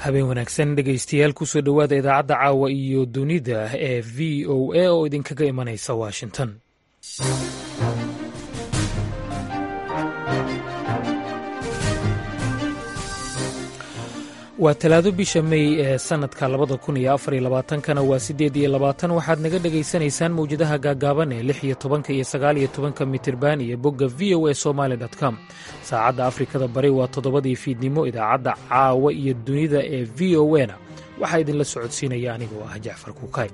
habeen wanaagsan dhegaystayaal kusoo dhowaada idaacadda caawa iyo dunida ee v o a oo idinkaga imanaysa washington waa talaado bisha mey ee sanadka labada kun iyo afar iyo labaatankana waa siddeed iyo labaatan waxaad naga dhegaysanaysaan mawjadaha gaagaaban ee lix iyo tobanka iyo sagaal iyo tobanka mitirban iyo bogga v o a somaali com saacadda afrikada bari waa toddobadii fiidnimo idaacadda caawa iyo dunida ee v o a na waxaa idinla socodsiinaya anigoo ah jacfar kuukay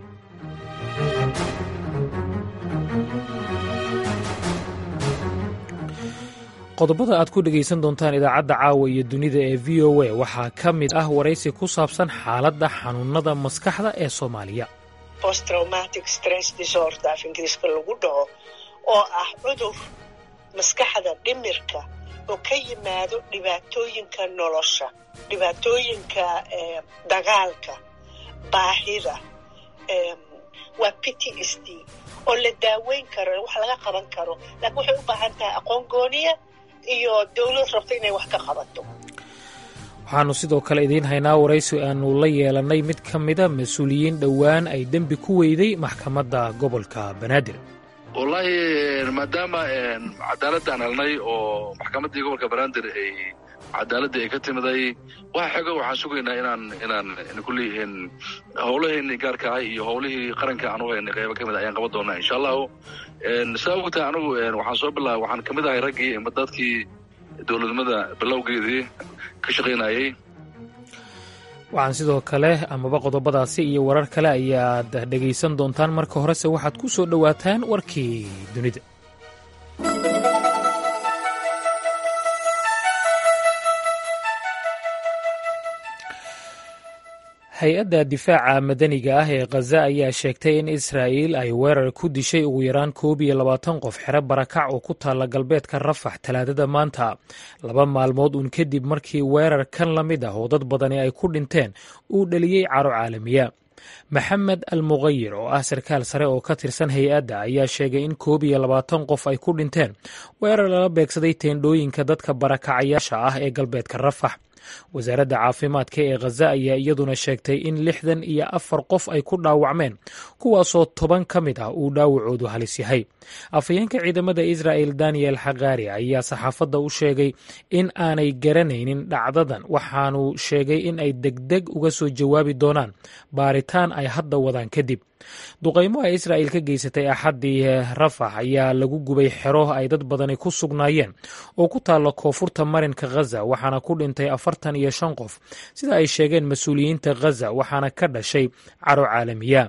qodobada aad ku dhegaysan doontaan idaacadda caawa iyo dunida ee v o a waxaa ka mid ah waraysi ku saabsan xaaladda xanuunada maskaxda ee soomaaliya posttraumatic stress disorder af ingiriiska lagu dhaho oo ah cudur maskaxda dhimirka oo ka yimaado dhibaatooyinka nolosha dhibaatooyinka dagaalka baahida waa p t s d oo la daaweyn karo wax laga qaban karo laakiin waxay u baahan tahay aqoon gooniya iyo dowlad rabto inay wax ka qabato waxaannu sidoo kale idiin haynaa waraysi aanu la yeelannay mid ka mida mas-uuliyiin dhowaan ay dembi ku weyday maxkamadda gobolka banaadir wallaahi maadaama cadaaladaan helnay oo maxkamaddii gobolka banaadir ay cadaaladii ay ka timiday waxa xego waxaan sugaynaa inaan inaan kulli howlaheeni gaarka ah iyo howlihii qaranka aan u haynay qaybo ka mid ayaan qaban doonaa insha allahu saa ogtahay anigu waxaan soo bilaabay waxaan kamid ahay raggii dadkii dowladnimada bilowgeedii ka shaqaynayey waxaan sidoo kale amaba qodobadaasi iyo warar kale ayaad dhegaysan doontaan marka horese waxaad ku soo dhowaataan warkii dunida hay-adda difaaca madaniga ah ee khaza ayaa sheegtay in israa'iil ay weerar ku dishay ugu yaraan koob iyo labaatan qof xero barakac oo ku taalla galbeedka rafax talaadada maanta laba maalmood uun kadib markii weerar kan la mid ah oo dad badani ay ku dhinteen uu dhaliyey caro caalamiya maxamed al muqayir oo ah sarkaal sare oo ka tirsan hay-adda ayaa sheegay in koob iyo labaatan qof ay ku dhinteen weerar lala beegsaday teendhooyinka dadka barakacayaasha ah ee galbeedka rafax wasaaradda caafimaadka ee khaza ayaa iyaduna sheegtay in lixdan iyo afar qof ay ku dhaawacmeen kuwaasoo toban ka mid ah uu dhaawacoodu halis yahay afhayeenka ciidamada israa'el daniel xakaari ayaa saxaafadda u sheegay in aanay garanaynin dhacdadan waxaanu sheegay in ay degdeg uga soo jawaabi doonaan baaritaan ay hadda wadaan kadib duqaymo ay israa'il ka geysatay axaddii rafax ayaa lagu gubay xero ay dad badani ku sugnaayeen oo ku taalla koonfurta marinka khaza waxaana ku dhintay afartan iyo shan qof sida ay sheegeen mas-uuliyiinta khaza waxaana ka dhashay caro caalamiya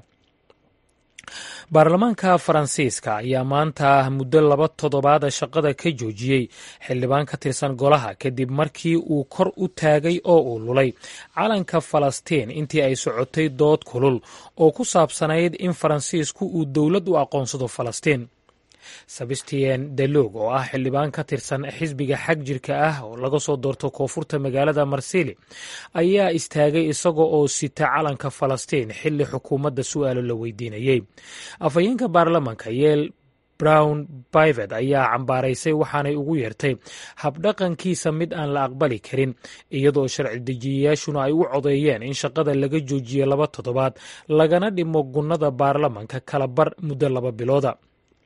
baarlamaanka faransiiska ayaa maanta muddo laba toddobaada shaqada ka joojiyey xildhibaan ka tirsan golaha kadib markii uu kor u taagay oo uu lulay calanka falastiin intii ay socotay dood kulul oo ku saabsanayd in faransiisku uu dowlad u aqoonsado falastiin sebastien delog oo ah xildhibaan ka tirsan xisbiga xag jirka ah oo laga soo doorto koonfurta magaalada marsili ayaa istaagay isaga oo sita calanka falastiin xilli xukuumadda su'aalo la weydiinayey afhayeenka baarlamanka yeel brown bivet ayaa cambaaraysay waxaanay ugu yeertay habdhaqankiisa mid aan la aqbali karin iyadoo sharci dejiyayaashuna ay u codeeyeen in shaqada laga joojiyo laba toddobaad lagana dhimo gunnada baarlamanka kala bar muddo laba bilooda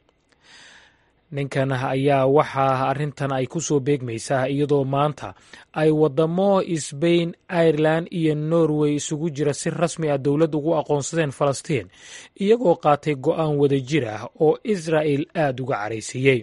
ninkan ayaa waxaa arrintan ay ku soo beegmaysaa iyadoo maanta ay wadamo sbain irelan iyo norway isugu jira si rasmi ah dowlad ugu aqoonsadeen falastiin iyagoo qaatay go'aan wadajir ah oo israa'el aada uga caraysiiyey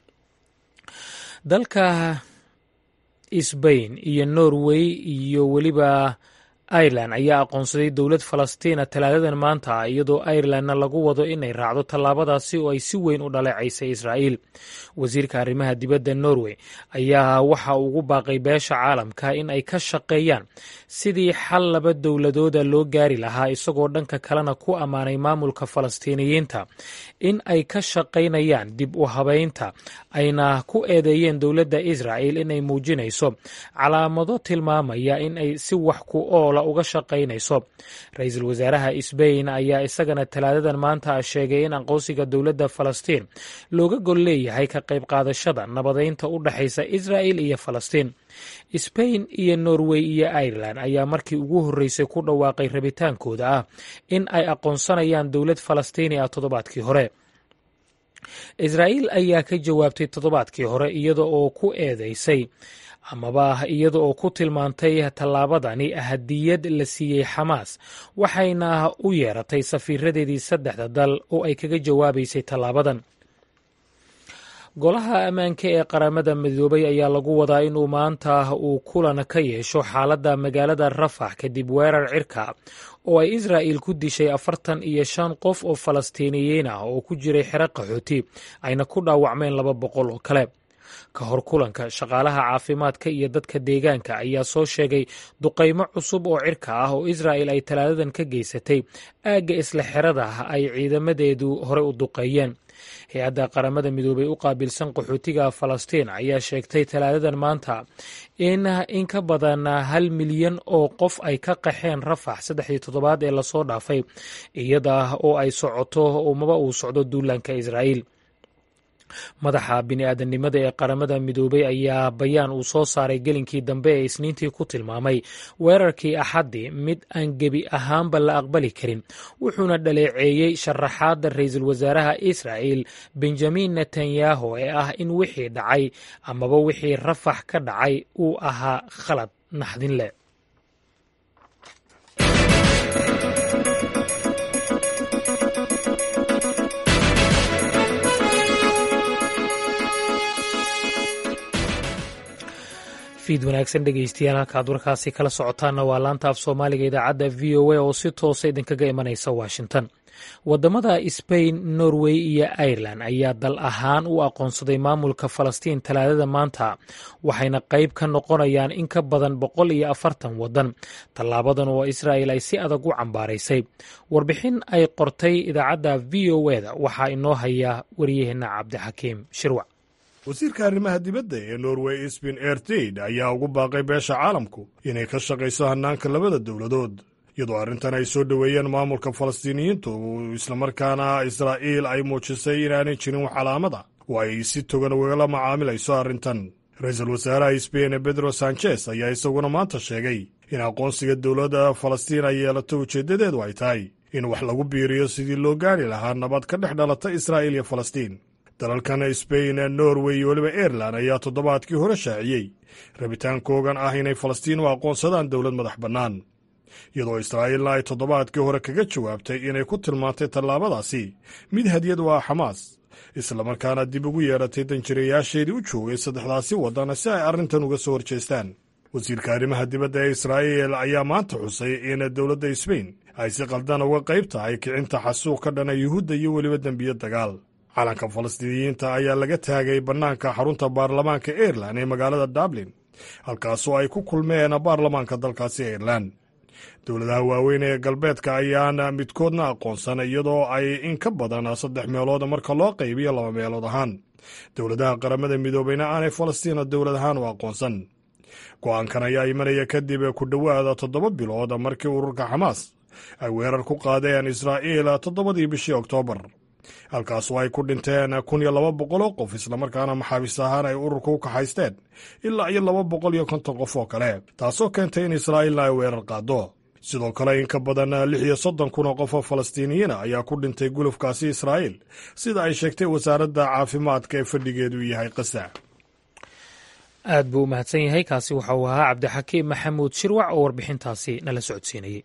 dalka sbain iyo norway iyo weliba irelan ayaa aqoonsaday dowlad falastiina talaadadan maanta iyadoo irelanna lagu wado inay raacdo tallaabadaasi oo ay si weyn u dhaleecaysay israa'iil wasiirka arrimaha dibadda norway ayaa waxa ugu baaqay beesha caalamka in ay ka shaqeeyaan sidii xal laba dowladooda loo gaari lahaa isagoo dhanka kalena ku ammaanay maamulka falastiiniyiinta in ay ka shaqaynayaan dib u habeynta ayna ku eedeeyeen dowladda israa'el inay muujinayso calaamado tilmaamaya in ay si wax ku oola uga shaqaynayso ra-iisul wasaaraha sbain ayaa isagana talaadadan maanta sheegay in aqoonsiga dowladda falastiin looga gol leeyahay ka qayb qaadashada nabadeynta u dhexaysa israa'il iyo falastiin sbain iyo norway iyo irelan ayaa markii ugu horreysay ku dhawaaqay rabitaankooda ah in ay aqoonsanayaan dowlad falastiini ah toddobaadkii hore israa'iil ayaa ka jawaabtay toddobaadkii hore iyada oo ku eedeysay amaba iyada oo ku tilmaantay tallaabadani hadiyad la siiyey xamaas waxayna u yeeratay safiiradeedii saddexda dal oo ay kaga jawaabaysay tallaabadan golaha ammaanka ee qaramada midoobay ayaa lagu wadaa inuu maanta uu kulan ka yeesho xaaladda magaalada rafax kadib weerar cirka oo ay israa'il ku dishay afartan iyo shan qof oo falastiiniyiin ah oo ku jiray xero qaxooti ayna ku dhaawacmeen laba boqol oo kale ka hor kulanka shaqaalaha caafimaadka iyo dadka deegaanka ayaa soo sheegay duqaymo cusub oo cirka ah oo israa'il ay talaadadan ka geysatay aagga isla xerada ay ciidamadeedu hore u duqeeyeen hay-adda qaramada midoobay u qaabilsan qaxootiga falastiin ayaa sheegtay talaadadan maanta in in ka badan hal milyan oo qof ay ka qaxeen rafax saddexdii toddobaad ee lasoo dhaafay iyada oo ay socoto umaba uu socdo duulaanka israa'iil madaxa bini-aadanimada ee qaramada midoobay ayaa bayaan uu soo saaray gelinkii dambe ee isniintii ku tilmaamay weerarkii axaddii mid aan gebi ahaanba la aqbali karin wuxuuna dhaleeceeyey sharaxaadda ra-iisul wasaaraha israa'il benjamin netanyahu ee ah in wixii dhacay amaba wixii rafax ka dhacay uu ahaa khalad naxdin leh fiid wanaagsan dhegeystayaal halkaad warkaasi kala socotaanna waa laanta af soomaaliga idaacadda v o a oo si toosa idinkaga imanaysa washington wadamada sbain norway iyo irelan ayaa dal ahaan u aqoonsaday maamulka falastiin talaadada maanta waxayna qayb ka noqonayaan in ka badan boqol iyo afartan wadan tallaabadan oo israa'il ay si adag u cambaaraysay warbixin ay qortay idaacadda v o eda waxaa inoo haya wariyaheenna cabdixakiim shirwac wasiirka arrimaha dibadda ee norway sbin ertid ayaa ugu baaqay beesha caalamku inay ka shaqayso hannaanka labada dowladood iyadoo arrintan ay soo dhoweeyeen maamulka falastiiniyiintu islamarkaana israa'iil ay muujisay inaanay jirin wax calaamada oo ay si togan ugala macaamilayso arrintan ra-iisul wasaaraha sbain bedro sanchez ayaa isaguna maanta sheegay in aqoonsiga dowladda falastiin ay yeelato ujeeddadeedu ay tahay in wax lagu biiriyo sidii loo gaari lahaa nabad ka dhex dhalata israa'iil iyo falastiin dalalkan sbain norway iyo weliba airelan ayaa toddobaadkii hore shaaciyey rabitaankoogan ah inay falastiin u aqoonsadaan dowlad madax bannaan iyadoo israa'iilna ay toddobaadkii hore kaga jawaabtay inay ku tilmaantay tallaabadaasi mid hadiyad u ah xamaas islamarkaana dib ugu yeedhatay danjirayaasheedii u joogay saddexdaasi waddan si ay arrintan uga soo horjeestaan wasiirka arrimaha dibadda ee israa'iil ayaa maanta xusay in dowladda sbain ay si qaldan uga qayb tahay kicinta xasuuq ka dhana yuhuudda iyo weliba dembiyo dagaal calanka falastiiniyiinta ayaa laga taagay bannaanka xarunta baarlamaanka airelan ee magaalada dublin halkaasoo ay ku kulmeen baarlamaanka dalkaasi airelan dowladaha waaweyn ee galbeedka ayaana midkoodna aqoonsan iyadoo ay in ka badan saddex meelood marka loo qaybiyo laba meelood ahaan dowladaha qaramada midoobeyna aanay falastiina dowlad ahaan u aqoonsan go'aankan ayaa imanaya kadib ku dhowaada toddoba bilood markii ururka xamaas ay weerar ku qaadeen israa'iil toddobadii bishii oktoobar halkaasoo ay ku dhinteen kun iyo laba boqol oo qof islamarkaana maxaabiis ahaan ay ururka u kaxaysteen ilaa iyo laba boqol iyo konton qof oo kale taasoo keentay in israa'iilna ay weerar qaado sidoo kale in ka badan lix iyo soddon kun oo qof oo falastiiniyiina ayaa ku dhintay gulufkaasi israa'iil sida ay sheegtay wasaaradda caafimaadka ee fadhigeedu yahay qasa aad buu u mahadsan yahay kaasi waxa uu ahaa cabdixakiim maxamuud shirwac oo warbixintaasi nala socodsiinayey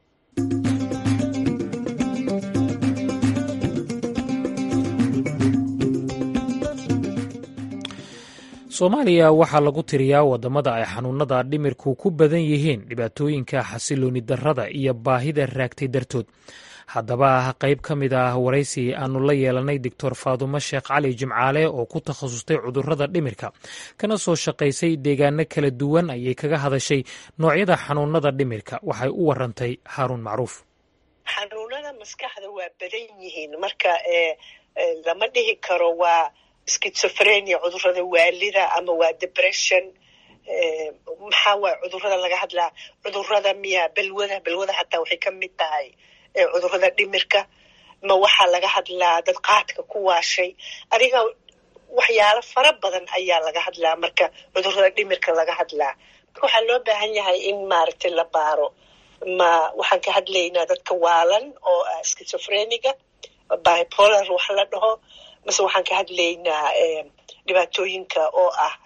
soomaaliya waxaa lagu tiriyaa wadamada ay xanuunada dhimirku ku badan yihiin dhibaatooyinka xasilooni darrada iyo baahida raagtay dartood haddaba qayb ka mid ah waraysi aanu la yeelanay doctor faadumo sheekh cali jimcaale oo ku takhasustay cudurrada dhimirka kana soo shaqaysay deegaano kala duwan ayay kaga hadashay noocyada xanuunada dhimirka waxay u warantay haaruun macruuf xanuunada maskaxda waa badan yihiin marka lama dhihi karo waa schizophrenia cudurada waalida ama waa depression maxaa waay cudurrada laga hadlaa cudurrada miya balwada balwada hataa waxay ka mid tahay cudurrada dhimirka ma waxaa laga hadlaa dad qaadka ku waashay adiga waxyaalo fara badan ayaa laga hadlaa marka cudurrada dhimirka laga hadlaa marka waxaa loo baahan yahay in maaragtay la baaro ma waxaan ka hadlaynaa dadka waalan oo ah schizophreniga bipolar wax la dhaho mase waxaan ka hadlaynaa dhibaatooyinka oo ah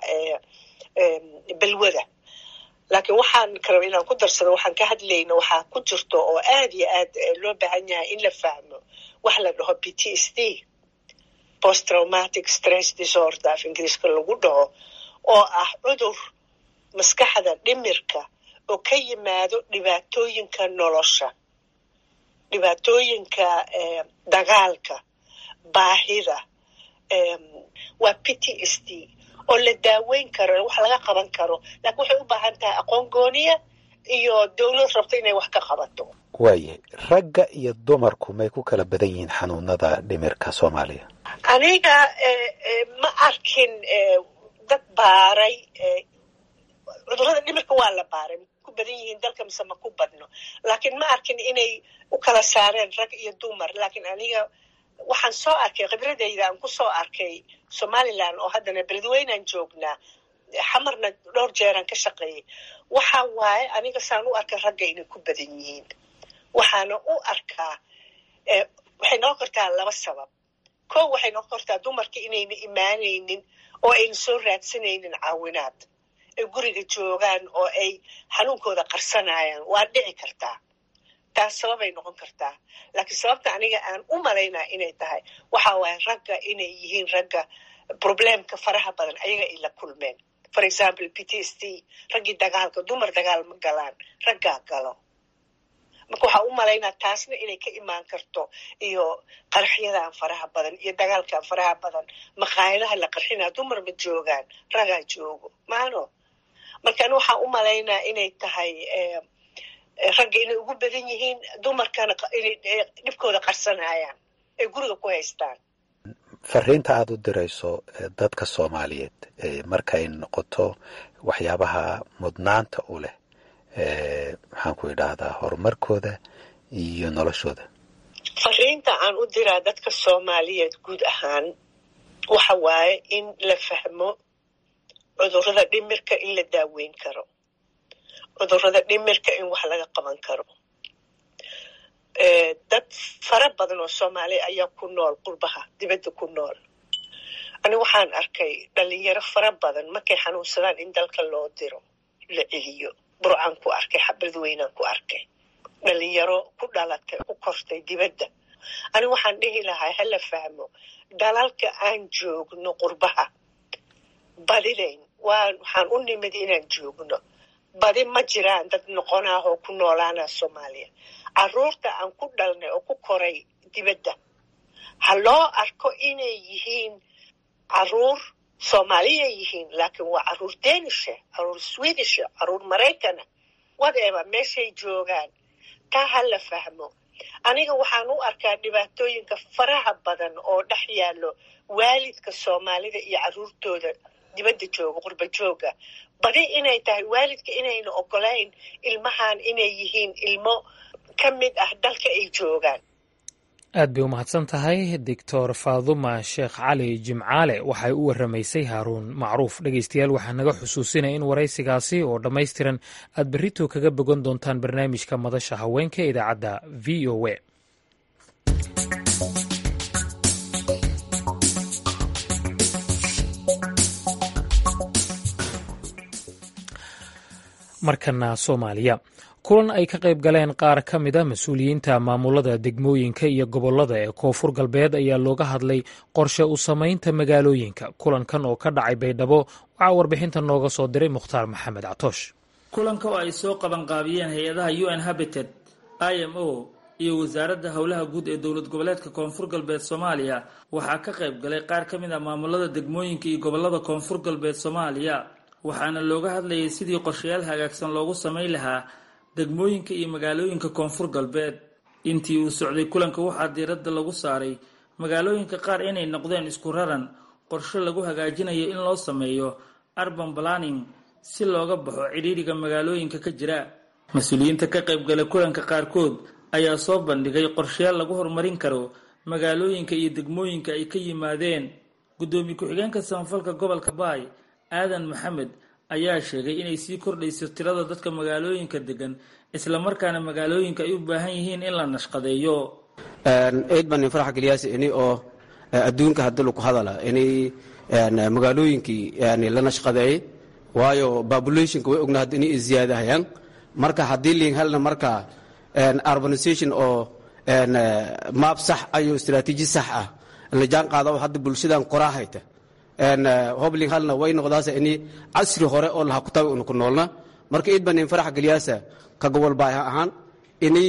balwada laakiin waxaan karaba inaan ku darsado waxaan ka hadlayna waxaa ku jirto oo aad iyo aad loo baahan yahay in la fahmo wax la dhaho p t s d post traumatic stress disorder af ingiriiska lagu dhaho oo ah cudur maskaxda dhimirka oo ka yimaado dhibaatooyinka nolosha dhibaatooyinka dagaalka baahida waa p t s d oo la daaweyn karo wax laga qaban karo laakiin waxay u baahan tahay aqoon gooniya iyo dowlad rabto inay wax ka qabato waaye ragga iyo dumarku may ku kala badan yihiin xanuunada dhimirka soomaaliya aniga ma arkin dad baaray cudurrada dhimirka waa la baaray ku badan yihiin dalka mise ma ku badno laakiin ma arkin inay u kala saareen rag iyo dumar laakiin aniga waxaan soo arkay khibradayda aan ku soo arkay somalilan oo haddana beledweynaan joognaa xamarna dhowr jeeraan ka shaqeeyay waxa waaye aniga saan u arkay ragga inay ku badan yihiin waxaana u arkaa waxay noqon kartaa laba sabab ko waxay noqon kartaa dumarka inayna imaanaynin oo ayna soo raadsanaynin caawinaad ay guriga joogaan oo ay xanuunkooda qarsanayaan waa dhici kartaa taas sababay noqon kartaa laakiin sababta aniga aan u malaynaa inay tahay waxa waaye ragga inay yihiin ragga problemka faraha badan ayaga ay la kulmeen for example p t s d raggii dagaalka dumar dagaal ma galaan raggaa galo marka waxaa u malaynaa taasna inay ka imaan karto iyo qarxyadan faraha badan iyo dagaalkan faraha badan maqaayadaha la qarxinaa dumar ma joogaan ragaa joogo maano marka ani waxaa u malaynaa inay tahay ragga inay ugu badan yihiin dumarkana inay dhibkooda qarsanayaan ay guriga ku haystaan fariinta aada u dirayso dadka soomaaliyeed markay noqoto waxyaabaha mudnaanta u leh maxaan ku idhaahdaa horumarkooda iyo noloshooda fariinta aan u diraa dadka soomaaliyeed guud ahaan waxa waaye in la fahmo cudurrada dhimirka in la daaweyn karo cudurrada dhimirka in wax laga qaban karo dad fara badan oo soomaaliya ayaa ku nool qurbaha dibadda ku nool ani waxaan arkay dhalinyaro fara badan markay xanuunsadaan in dalka loo diro la celiyo burcaan ku arkay xabadweynaan ku arkay dhalinyaro ku dhalatay ku kortay dibadda ani waxaan dhihi lahaa hala fahmo dalalka aan joogno qurbaha badidayn waa waxaan u nimid inaan joogno badi ma jiraan dad noqonaah oo ku noolaana soomaaliya caruurta aan ku dhalnay oo ku koray dibadda ha loo arko inay yihiin caruur soomaaliya yihiin laakiin waa caruur denisha caruur swedisha caruur maraykana whatever meeshay joogaan taa ha la fahmo aniga waxaan u arkaa dhibaatooyinka faraha badan oo dhex yaallo waalidka soomaalida iyo caruurtooda dibadda jooga qurba jooga badi inay tahay waalidka inayna ogolayn ilmahan inay yihiin ilmo ka mid ah dalka ay joogaan aad bay u mahadsan tahay doctor faaduma sheekh cali jimcaale waxay u waramaysay haaruun macruuf dhegeystayaal waxaa naga xusuusinaya in waraysigaasi oo dhammaystiran aad berrito kaga bogan doontaan barnaamijka madasha haweenka ee idaacadda v o a markana soomaaliya kulan ay ka qayb galeen qaar ka mida mas-uuliyiinta maamulada degmooyinka iyo gobollada ee koonfur galbeed ayaa looga hadlay qorshe u samaynta magaalooyinka kulankan oo ka dhacay baydhabo waxaa warbixinta nooga soo diray mukhtaar maxamed catoosh kulanka oo ay soo qabanqaabiyeen hay-adaha u n habited i m o iyo wasaaradda howlaha guud ee dowlad goboleedka koonfur galbeed soomaaliya waxaa ka qayb galay qaar ka mid a maamulada degmooyinka iyo gobollada koonfur galbeed soomaaliya waxaana looga hadlayay sidii qorshayaal hagaagsan loogu samayn lahaa degmooyinka iyo magaalooyinka koonfur galbeed intii uu socday kulanka waxaa diiradda lagu saaray magaalooyinka qaar inay noqdeen isku raran qorshe lagu hagaajinayo in loo sameeyo urban planning si looga baxo cidhiidhiga magaalooyinka ka jira mas-uuliyiinta ka qaybgala kulanka qaarkood ayaa soo bandhigay qorshayaal lagu horumarin karo magaalooyinka iyo degmooyinka ay ka yimaadeen guddoomiye ku-xigeenka samafalka gobolka baay aadan maxamed ayaa sheegay inay sii kordhayso tirada dadka magaalooyinka degan islamarkaana magaalooyinka ay u baahan yihiin in la nashqadeeyo eid baan nin farax geliyaas ini oo adduunka haddi lagu hadala inay magaalooyinkii la nashqadeeyey waayo populationka way ogna hadda inay ziyaadahayaan marka haddii liin helna marka urbanization oo maab sax ayo istaraatiiji sax ah la jaan qaada oo hadda bulshadan qoraa hayta hobling halna way noqdaasa ini casri hore oo laha kutabi una ku noolna marka iid baa nin farax geliyaasa ka gobol baay ahaan ini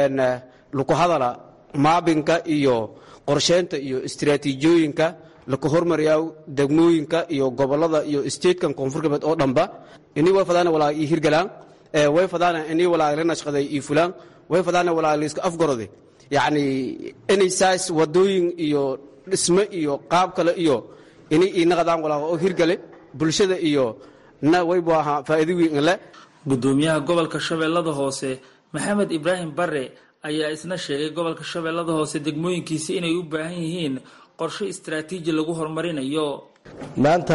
laku hadala maabinka iyo qorsheynta iyo istaraatiijiyooyinka laka hormariyaa degmooyinka iyo gobolada iyo statekan koonfur galbeed oo dhanba ini way fadaana walaa ii hirgalaan way fadaana ini walaa la nashqaday ii fulaan way fadaana walaa layska afgarode yacni inay saas wadooyin iyo dhisme iyo qaab kale iyo inay ii naqdaan walaa oo hirgale bulshada iyo na waybu ahaa faa'iido weyn le guddoomiyaha gobolka shabeellada hoose maxamed ibraahim bare ayaa isna sheegay gobolka shabeellada hoose degmooyinkiisi inay u baahan yihiin qorshe istaraatiiji lagu horumarinayo maanta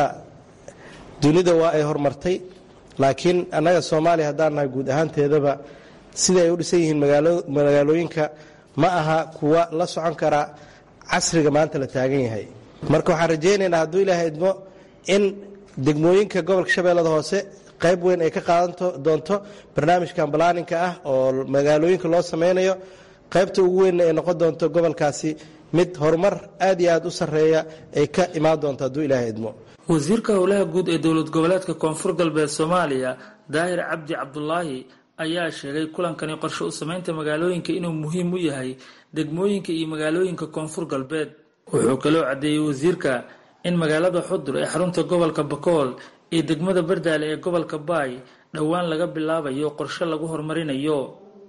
dunida waa ay horumartay laakiin annaga soomaaliya haddaan nahay guud ahaanteedaba sida ay u dhisan yihiin magaalooyinka ma aha kuwa la socon kara casriga maanta la taagan yahay marka waxaan rajaynaynaa hadduu ilaahay idmo in degmooyinka gobolka shabeellada hoose qayb weyn ay ka qaadan doonto barnaamijkan balaaninka ah oo magaalooyinka loo sameynayo qaybta ugu weynna ay noqon doonto gobolkaasi mid horumar aad iyo aad u sarreeya ay ka imaan doonto hadduu ilaahay idmo wasiirka howlaha guud ee dowlad goboleedka koonfur galbeed soomaaliya daahir cabdi cabdulaahi ayaa sheegay kulankani qorshe u samaynta magaalooyinka inuu muhiim u yahay degmooyinka iyo magaalooyinka koonfur galbeed wuxuu kaloo caddeeyey wasiirka in magaalada xudur ee xarunta gobolka bakool iyo degmada bardaale ee gobolka baay dhowaan laga bilaabayo qorshe lagu horumarinayo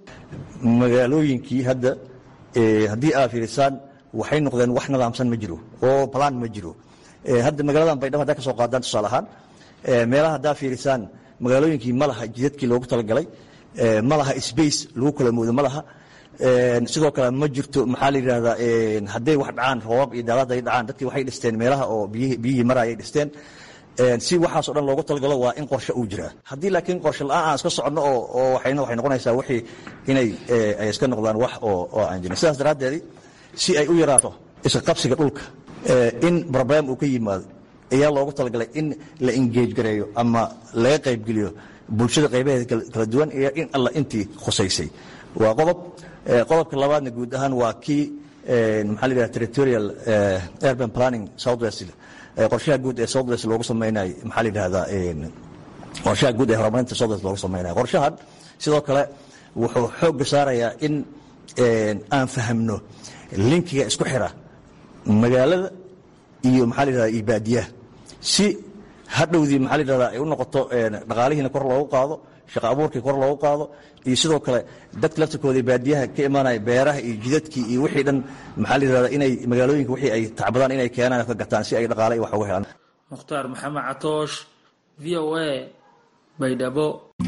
magaalooyinkii hadda haddii aa fiirisaan waxay noqdeen wax nidaamsan ma jiro oo balaan ma jiro hadda magaaladan baydhabo haddaa ka soo qaadaan tusaale ahaan meelaha haddaa fiirisaan magaalooyinkii ma laha jidadkii loogu talagalay ma laha space lagu kala moodo ma laha sidoo kale ma jirto maxaa la yidhahdaa hadday wax dhacaan roobab iyo daalaad ay dhacaan dadkii waxay dhisteen meelaha oo biyihii marayay dhisteen si waxaasoo dhan loogu talagalo waa in qorshe uu jiraa haddii laakiin qorshe la-aan aan iska soconno oo waxayna waxay noqonaysaa wixii inay ay iska noqdaan wax oo aan jirin sidaas daraaddeedi si ay u yaraato iska qabsiga dhulka in problem uu ka yimaado ayaa loogu talagalay in la engage gareeyo ama laga qaybgeliyo bulshada qaybaheeda kala duwan iyo in alla intii khusaysay waa qodob qodobka labaadna guud ahaan waa kii maxaa la yidhaha territorial urban planning southwest qorshaha guud ee southwest loogu sameynay maxaa la yidhahdaa qorshaha guud ee horumarinta southwest loogu sameynaya qorshahan sidoo kale wuxuu xoogga saarayaa in aan fahamno linkiga isku xira magaalada iyo maxaa la yidhahda iyo baadiyaha si hadhowdii maxaa la yidhahdaa ay u noqoto dhaqaalihiina kor loogu qaado shaqa abuurkii kor loogu qaado iyo sidoo kale dadka laftirkooda baadiyaha ka imaanaya beeraha iyo jidadkii iyo wixii dhan maxaa la yidhahdaa inay magaalooyinka wixii ay tacbadaan inay keenaan ka gataan si ay dhaqaale iyo wax uga helaan mukhtaar maxamed catoosh v o a baydhabo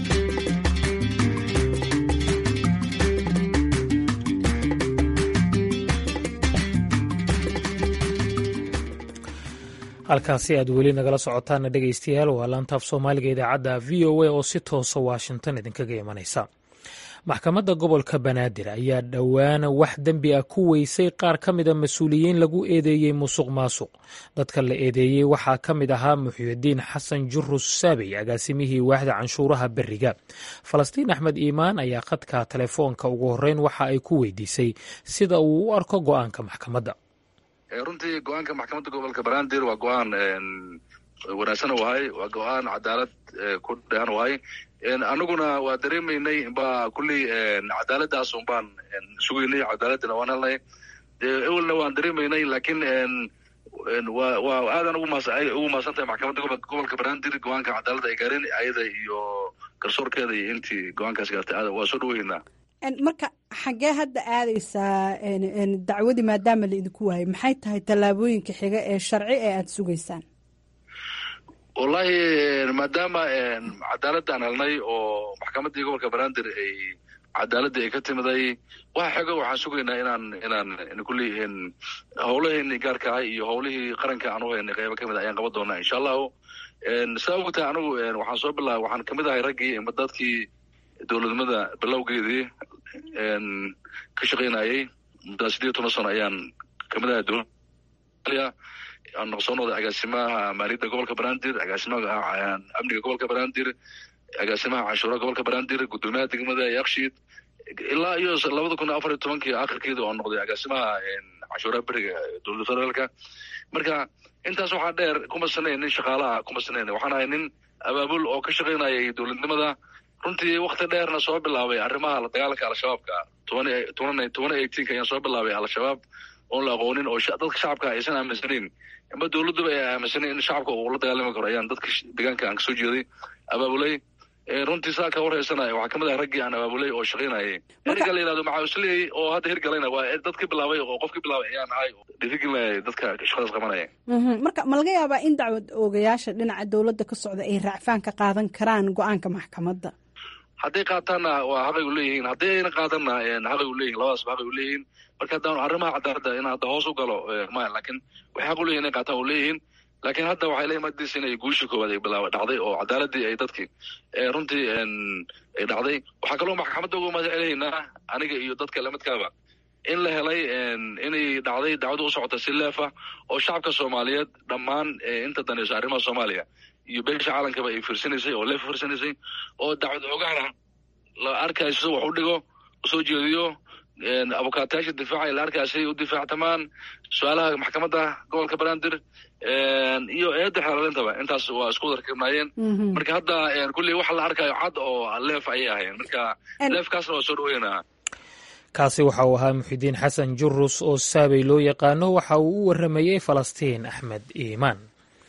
halkaasi aad weli nagala socotaana dhegaystayaal waa laantaaf soomaaliga idaacadda v o a oo si toosa washington idinkaga imanaysa maxkamadda gobolka banaadir ayaa dhowaana wax dembi ah ku weysay qaar ka mida mas-uuliyiin lagu eedeeyey musuq maasuq dadka la eedeeyey waxaa ka mid ahaa muxyidiin xasan jurus saabey agaasimihii waaxda canshuuraha beriga falastiin axmed iimaan ayaa khadka telefoonka ugu horreyn waxa ay ku weydiisay sida uu u arko go-aanka maxkamadda runtii go-aanka maxkamadda gobolka banaadir waa go-aan wanaagsan wahay waa go-aan cadaalad ku dhean wahay anaguna waa dareemaynay ba kulley cadaaladaas un baan sugaynay cadaaladana waan helnay ewelna waan dareemaynay lakin wa waa aadan ugu mahadsan tahay maxkamadda gobolka banaadir go-aanka cadaaladda ay gaareen ayada iyo garsoorkeeda iyo intii go-aankaas gaartay waa soo dhaweynaa marka xaggee hadda aadaysaa dacwadii maadaama la idinku waayay maxay tahay tallaabooyinka xiga ee sharci ee aada sugaysaan wallahi maadaama cadaaladaan helnay oo maxkamaddii gobolka banaadir ay cadaaladii ay ka timiday waxa xego waxaan sugaynaa inaan inaan kulli howlaheeni gaarka ah iyo howlihii qaranka aan u haynay qaybo kamid a ayaan qaban doonaa insha allahu saa ogtahay anigu waxaan soo bilaabay waxaan kamid ahay raggii ama dadkii dowladnimada bilowgeedii ka shaqaynayay muddaa sideed toban sano ayaan kamid ahay dowlada aan soo noqday agaasimaha maaliyadda gobolka banaadir agaasimaha amniga gobolka banaadir agaasimaha canshuuraha gobolka banaadir guddoomiyaha degmada yakshiid ilaa iyo labada kun afar iyo tobankii akhirkeeda oo noqday agaasimaha canshuuraha beriga dowladda federaalka marka intaas waxaa dheer kuma sanayn nin shaqaalaha kuma sanayn waxaan ahay nin abaabul oo ka shaqaynayay dowladnimada runtii wakti dheerna soo bilaabay arrimaha la dagaalanka al-shabaabka toban eighteenka ayaan soo bilaabay al-shabaab oon la aqoonin oo dadka shacabka aysan aaminsanayn ama dowladduba ay aaminsanayn in shacabka uu la dagaalami karo ayaan dadka deegaanka aan kasoo jeeday abaabulay runtii saa ka warhaysanaya waxaa kamid ah raggii aan abaabulay oo shaqaynayay erga la yihahdo maxaasley oo hadda hirgalayna waa dadka bilaabay oo qofkii bilaabay ayaan ahay dhiirigelinaya dadka shaqadaas qabanaya marka ma laga yaabaa in dacwad oogayaasha dhinaca dowladda ka socda ay raacfaan ka qaadan karaan go-aanka maxkamadda hadday qaataanna waa xaqay u leeyihiin hadday ayna qaadanna xaqay u leeyihin labadaasba xaqay u leeyihiin marka haddaan arrimaha cadaaladda in hadda hoos u galo maya laakiin waxay xaq u leyihin inay qaataan u leeyihiin laakiin hadda waxay la imaadaysa inay guushii koowaad ay bilaaba dhacday oo cadaaladii ay dadkii runtii ay dhacday waxaa kaloo maxkamadda uga mahad celaynaa aniga iyo dadka lamidkaaba in la helay inay dhacday dacwada u socota si leefa oo shacabka soomaaliyeed dhammaan inta danayso arrimaha soomaaliya iyo beesha caalankaba ay fiirsanaysay oo leefa fiirsanaysay oo dacwad ogaana la arkayo sida wax u dhigo usoo jeediyo abukaatayaasha difaacay la arkaasay u difaactamaan su-aalaha maxkamadda gobolka banaadir iyo eedda xeelaalintaba intaas waa isku wadarkirnaayeen marka hadda kulley waxa la arkayo cad oo leef ayay ahayn marka leefkaasna waa soo dhaweynaa kaasi waxa uu ahaa muxidiin xasan jurus oo saabay loo yaqaano waxa uu u waramayey falastiin axmed iimaan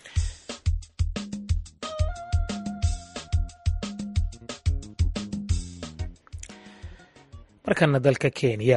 markana dalka kenya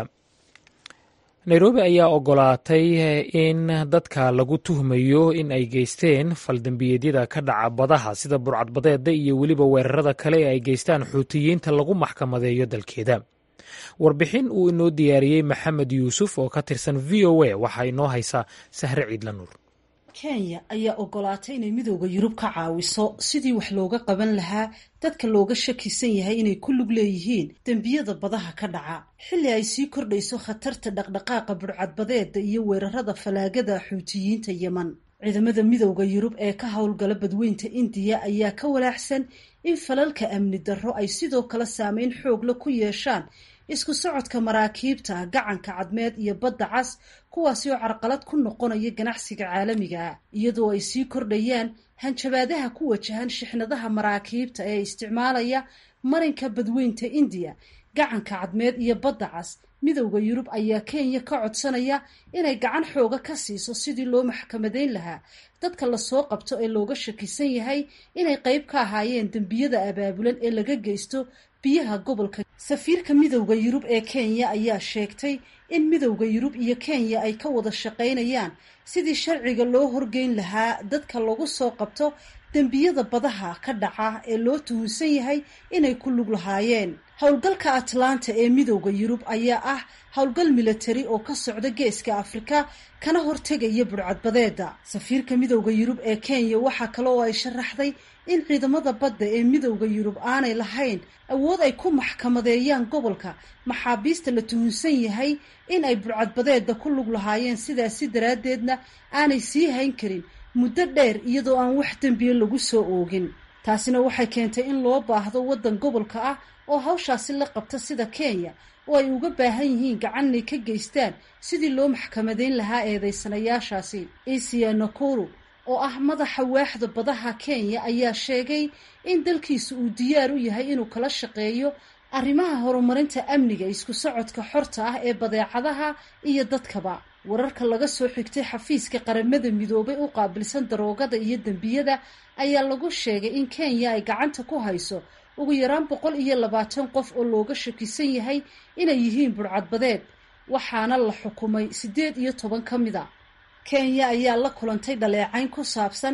nairobi ayaa ogolaatay in dadka lagu tuhmayo in ay geysteen faldembiyeedyada ka dhaca badaha sida burcadbadeeda iyo weliba weerarada kale ee ay geystaan xuutiyiinta lagu maxkamadeeyo dalkeeda warbixin uu inoo diyaariyey maxamed yuusuf oo ka tirsan v o a waxaa inoo haysaa sahre ciidla nuur kenya ayaa ogolaatay inay midooda yurub ka caawiso sidii wax looga qaban lahaa dadka looga shakisan yahay inay ku lug leeyihiin dembiyada badaha ka dhaca xilli ay sii kordhayso khatarta dhaqdhaqaaqa burcadbadeeda iyo weerarada falaagada xuutiyiinta yeman ciidamada midooda yurub ee ka howlgala badweynta indiya ayaa ka walaaxsan in falalka amni darro ay sidoo kale saameyn xoogla ku yeeshaan isku socodka maraakiibta gacanka cadmeed iyo badda cas kuwaasi oo carqalad ku noqonaya ganacsiga caalamiga ah iyadoo ay sii kordhayaan hanjabaadaha ku wajahan shixnadaha maraakiibta ee isticmaalaya marinka badweynta indiya gacanka cadmeed iyo badda cas midowda yurub ayaa kenya ka codsanaya inay gacan xooga ka siiso sidii loo maxkamadeyn lahaa dadka lasoo qabto ee looga shakisan yahay inay qeyb ka ahaayeen dembiyada abaabulan ee laga geysto biyaha gobolka safiirka midowda yurub ee kenya ayaa sheegtay in midowda yurub iyo kenya ay ka wada shaqaynayaan sidii sharciga loo horgeyn lahaa dadka lagu soo qabto dembiyada badaha ka dhaca ee loo tuhunsan yahay inay ku lug lahaayeen howlgalka atlanta ee midowda yurub ayaa ah howlgal milatari oo ka socda geeska afrika kana hortegaya burcadbadeeda safiirka midowda yurub ee kenya waxaa kale oo ay sharaxday in ciidamada badda ee midowda yurub aanay lahayn awood ay ku maxkamadeeyaan gobolka maxaabiista la tuhunsan yahay in ay burcadbadeeda ku lug lahaayeen sidaasi daraaddeedna aanay sii hayn karin muddo dheer iyadoo aan wax dembiya lagu soo oogin taasina waxay keentay in loo baahdo waddan gobolka ah oo hawshaasi la qabta sida kenya oo ay uga baahan yihiin gacan inay ka geystaan sidii loo maxkamadeyn lahaa eedeysanayaashaasi isia nakuru oo ah madaxa waaxda badaha kenya ayaa sheegay in dalkiisu uu diyaar u yahay inuu kala shaqeeyo arrimaha horumarinta amniga isku socodka xorta ah ee badeecadaha iyo dadkaba wararka laga soo xigtay xafiiska qaramada midoobay u qaabilsan daroogada iyo dembiyada ayaa lagu sheegay in kenya ay gacanta ku hayso ugu yaraan boqol iyo labaatan qof oo looga shakisan yahay inay yihiin burcadbadeed waxaana la xukumay siddeed iyo toban ka mid a kenya ayaa la kulantay dhaleecayn ku saabsan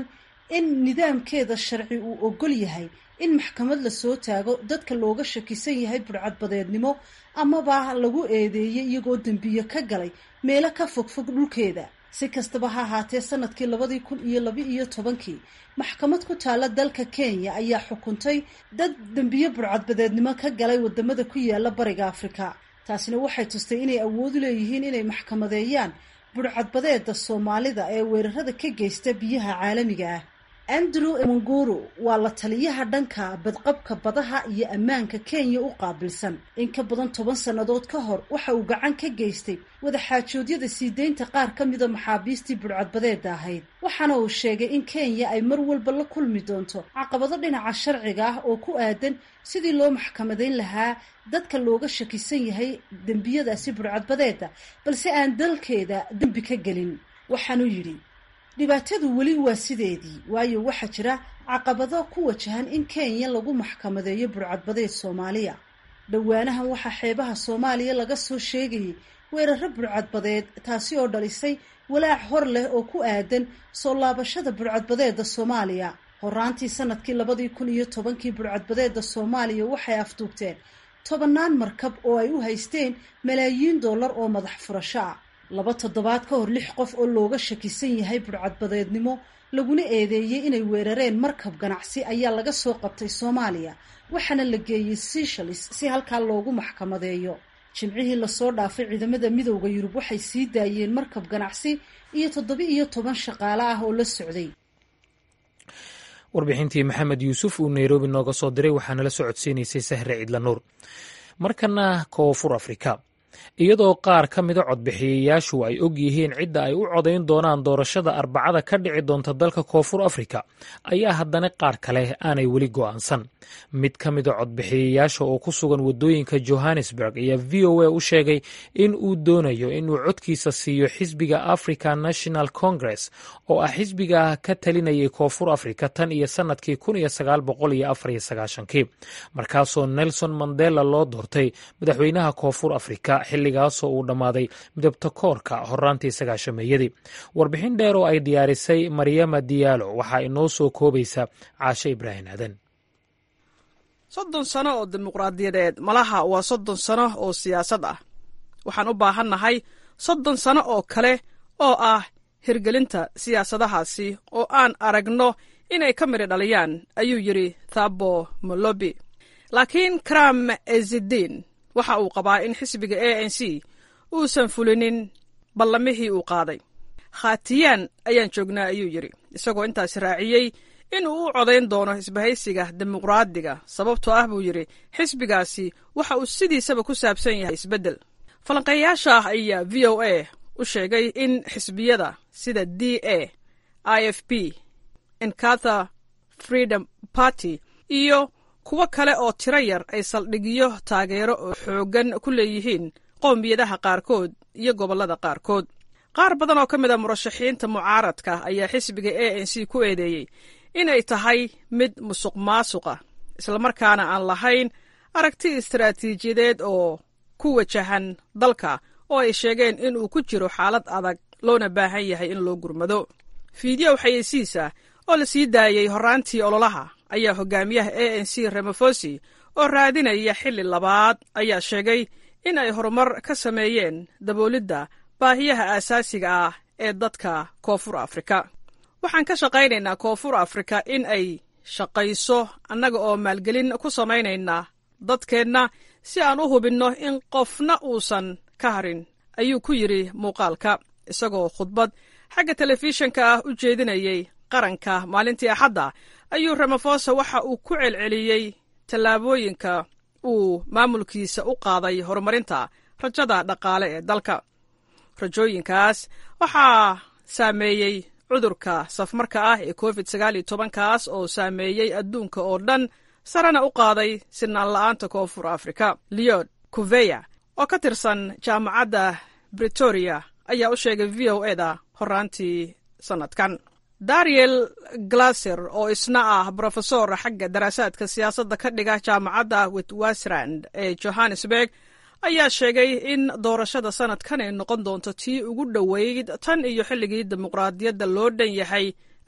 in nidaamkeeda sharci uu ogol yahay in maxkamad la soo taago dadka looga shakisan yahay burcadbadeednimo amaba lagu eedeeyey iyagoo dembiyo ka galay meelo ka fogfog dhulkeeda si kastaba ha ahaatee sanadkii labadii kun iyo laba iyo tobankii maxkamad ku taalla dalka kenya ayaa xukuntay dad dembiyo burcadbadeednimo ka galay wadamada ku yaala bariga afrika taasina waxay tustay inay awood u leeyihiin inay maxkamadeeyaan burcadbadeeda soomaalida ee weerarada ka geysta biyaha caalamiga ah andrew munguru waa la taliyaha dhanka badqabka badaha iyo ammaanka kenya u qaabilsan in ka badan toban sannadood ka hor waxa uu gacan ka geystay wadaxaajoodyada sii deynta qaar ka mida maxaabiistii burcadbadeeda ahayd waxaana uu sheegay in kenya ay mar walba la kulmi doonto caqabado dhinaca sharciga ah oo ku aadan sidii loo maxkamadayn lahaa dadka looga shakisan yahay dembiyadaasi burcadbadeeda balse aan dalkeeda dembi ka gelin waxaanuu yidhi dhibaatadu weli waa sideedii waayo waxaa jira caqabado ku wajahan in kenya lagu maxkamadeeyo burcadbadeed soomaaliya dhowaanahan waxaa xeebaha soomaaliya laga soo sheegayay weeraro burcadbadeed taasi oo dhalisay walaac hor leh oo ku aadan soo laabashada burcadbadeeda soomaaliya horaantii sanadkii labadii kun iyo tobankii burcadbadeeda soomaaliya waxay afduubteen tobannaan markab oo ay u haysteen malaayiin dollar oo madax furasho ah laba toddobaad ka hor lix qof oo looga shakisan yahay burcadbadeednimo laguna eedeeyey inay weerareen markab ganacsi ayaa laga soo qabtay soomaaliya waxaana la geeyey seshalis si halkaa loogu maxkamadeeyo jimcihii lasoo dhaafay ciidamada midowda yurub waxay sii daayeen markab ganacsi iyo toddoba iyo toban shaqaale ah oo la socday warbixintii maxamed yuusuf uu nairobi nooga soo diray waxaana la socodsiinaysay sahre ciidla nuur markana koonfur afrika iyadoo qaar ka mida codbixiyayaashu ay og yihiin cidda ay u codayn doonaan doorashada arbacada ka dhici doonta dalka koonfur afrika ayaa haddana qaar kale aanay weli go'aansan mid ka mida codbixiyayaasha oo ku sugan waddooyinka johannesburg ayaa v o a u sheegay in uu doonayo inuu codkiisa siiyo xisbiga african national congress oo ah xisbiga ka talinayay koonfur afrika tan iyo sannadkii kii markaasoo nelson mandela loo doortay madaxweynaha koonfur afrika xilligaasoo uu dhammaaday midabta koorka horaantii sagaashameeyadii warbixin dheer oo ay diyaarisay maryama diyaalo waxaa inoo soo koobaysa caashe ibraahim aadan soddon sano oo dimuqraadiyadeed malaha waa soddon sano oo siyaasad ah waxaan u baahannahay soddon sano oo kale oo ah hirgelinta siyaasadahaasi oo aan aragno inay ka midhi dhaliyaan ayuu yidhi thabo molobi laakiin kram ezidiin waxa uu qabaa in xisbiga a n c uusan fulinin ballamihii uu qaaday khatiyaan ayaan joognaa ayuu yidhi isagoo intaas raaciyey in uu u codayn doono isbahaysiga dimuqraadiga sababtoo ah buu yidhi xisbigaasi waxa uu sidiisaba ku saabsan yahay isbeddel falanqeeyaasha ah ayaa v o a u sheegay in xisbiyada sida d a i f p enkatha freedom party iyo kuwo kale oo tiro yar ay saldhigyo taageero oo xooggan ku leeyihiin qowmiyadaha qaarkood iyo gobollada qaarkood qaar badan oo ka mid a murashaxiinta mucaaradka ayaa xisbiga a n c ku eedeeyey inay tahay mid musuq maasuqa islamarkaana aan lahayn aragti istaraatiijiyadeed oo ku wajahan dalka oo ay sheegeen in uu ku jiro xaalad adag loona baahan yahay in loo gurmado fiidiyow xayeysiisa oo la sii daayey horraantii ololaha ayaa hogaamiyaha a n c remofosi oo raadinaya xilli labaad ayaa sheegay in ay horumar ka sameeyeen daboolidda baahiyaha aasaasiga ah ee dadka koonfur afrika waxaan ka shaqaynaynaa koonfur afrika in ay shaqayso annaga oo maalgelin ku samaynaynaa dadkeenna si aan u hubinno in qofna uusan ka harin ayuu ku yidhi muuqaalka isagoo khudbad xagga telefishinka ah u jeedinayey qaranka maalintii axadda ayuu ramafosa waxa uu ku celceliyey tallaabooyinka uu maamulkiisa u qaaday horumarinta rajada dhaqaale ee dalka rajooyinkaas waxaa saameeyey cudurka safmarka ah ee covid sagaal iyo tobankaas oo saameeyey adduunka oo dhan sarena u qaaday sinaan la'aanta koonfur afrika leod kuveya oo ka tirsan jaamacadda bretoria ayaa u sheegay v o eda horaantii sannadkan dariel glaser oo isna ah brofesor xagga daraasaadka siyaasadda ka dhiga jaamacadda witwastrand ee johannesburg ayaa sheegay in doorashada sanadkan ay noqon doonto tii ugu dhoweyd tan iyo xilligii dimuqraadiyadda loo dhan yahay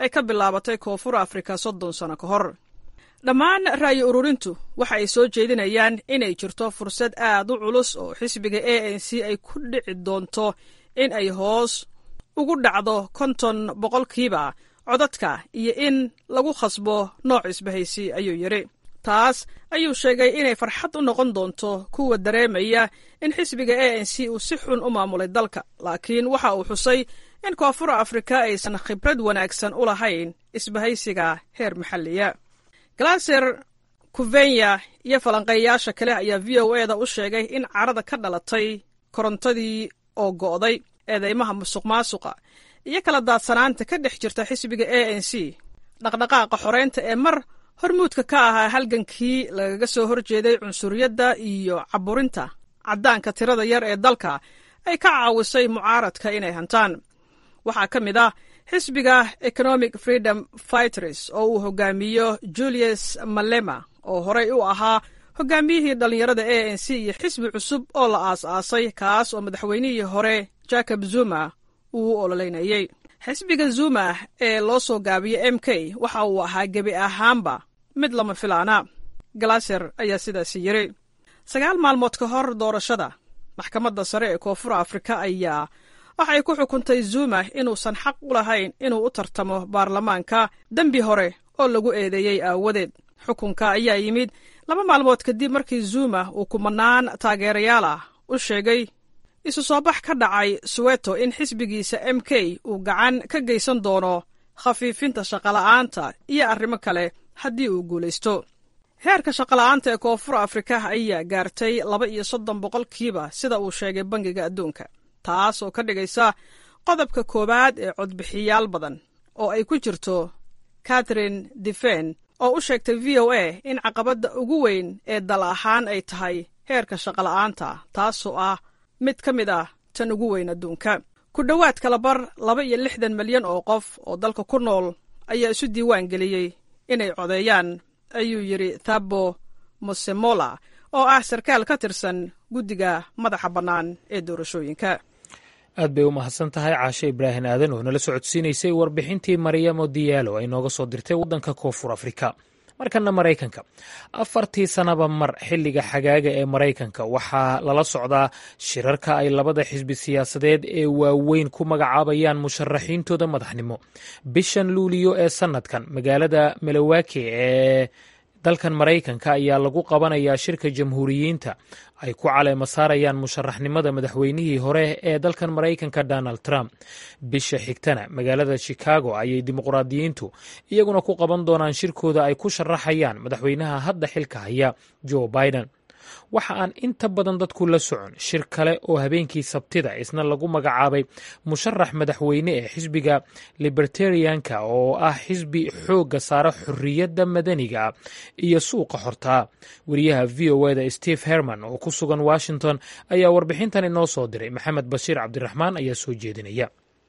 ay ka bilaabatay koonfur afrika soddon sano ka hor dhammaan ra'yi ururintu waxa ay soo jeedinayaan inay jirto fursad aad u culus oo xisbiga a n c ay ku dhici doonto in ay hoos ugu dhacdo konton boqolkiiba codadka iyo in lagu khasbo nooc isbahaysi ayuu yidhi taas ayuu sheegay inay farxad u noqon doonto kuwa dareemaya in xisbiga a n c uu si xun u maamulay dalka laakiin waxa uu xusay in koonfur afrika aysan khibrad wanaagsan u lahayn isbahaysiga heer maxalliya galaser kuvenya iyo falanqeeyayaasha kale ayaa v o e da u sheegay in carada ka dhalatay korontadii oo go'day eedeymaha musuq maasuqa iyo kala daadsanaanta ka dhex jirta xisbiga a n c dhaqdhaqaaqa xoreynta ee mar hormuudka ka ahaa halgankii lagaga soo horjeeday cunsuriyadda iyo caburinta caddaanka tirada yar ee dalka ay ka caawisay mucaaradka inay hantaan waxaa ka mid ah xisbiga economic freedom fighters oo uu hogaamiyo julius malema oo horey u ahaa hogaamiyihii dhallinyarada a n c iyo xisbi cusub oo la aas-aasay kaas oo madaxweynihii hore jacob zuma uu u ololeynayey xisbiga zuma ee loo soo gaabiyo m k waxa uu ahaa gebi ahaanba mid lama filaana galaser ayaa sidaasi yiri sagaal maalmood ka hor doorashada maxkamadda sare ee koonfur afrika ayaa waxay ku xukuntay zuma inuusan xaq u lahayn inuu u tartamo baarlamaanka dembi hore oo lagu eedeeyey aawadeed xukunka ayaa yimid laba maalmood kadib markii zuma uu kumanaan taageerayaal ah u sheegay isu soo bax ka dhacay suweto in xisbigiisa m k uu gacan ka geysan doono khafiifinta shaqola'aanta iyo arrimo kale haddii uu guulaysto heerka shaqola'aanta ee koonfur afrika ayaa gaartay laba iyo soddon boqolkiiba sida uu sheegay bangiga adduunka taas oo ka dhigaysa qodobka koowaad ee codbixiyaal badan oo ay ku jirto catherine defen oo u sheegtay v o a in caqabadda ugu weyn ee dal ahaan ay tahay heerka shaqola'aanta taasoo ah mid ka mid ah tan ugu weyn adduunka ku dhowaad kalabar laba iyo lixdan milyan oo qof oo dalka ku nool ayaa isu diiwaan geliyey inay codeeyaan ayuu yidhi thabo mosemola oo ah sarkaal ka tirsan guddiga madaxa bannaan ee doorashooyinka aad bay u mahadsan tahay caashe ibraahim aadan oo nala socodsiinaysay warbixintii maryamo diyaalo ay nooga soo dirtay waddanka koonfur afrika markana maraykanka afartii sanaba mar xilliga xagaaga ee maraykanka waxaa lala socdaa shirarka ay labada xisbi siyaasadeed ee waaweyn ku magacaabayaan musharaxiintooda madaxnimo bishan luuliyo ee sanadkan magaalada milowaki ee dalkan maraykanka ayaa lagu qabanayaa shirka jamhuuriyiinta ay ku caleema saarayaan musharaxnimada madaxweynihii hore ee dalkan maraykanka donald trump bisha xigtana magaalada chicago ayay dimuqraadiyiintu iyaguna ku qaban doonaan shirkooda ay ku sharaxayaan madaxweynaha hadda xilka haya joe biden waxa aan inta badan dadku la socon shir kale oo habeenkii sabtida isna lagu magacaabay musharax madaxweyne ee xisbiga libertarianka oo ah xisbi xoogga saara xorriyadda madaniga iyo suuqa xortaa wariyaha v o eda steve herman oo ku sugan washington ayaa warbixintan inoo soo diray maxamed bashiir cabdiraxmaan ayaa soo jeedinaya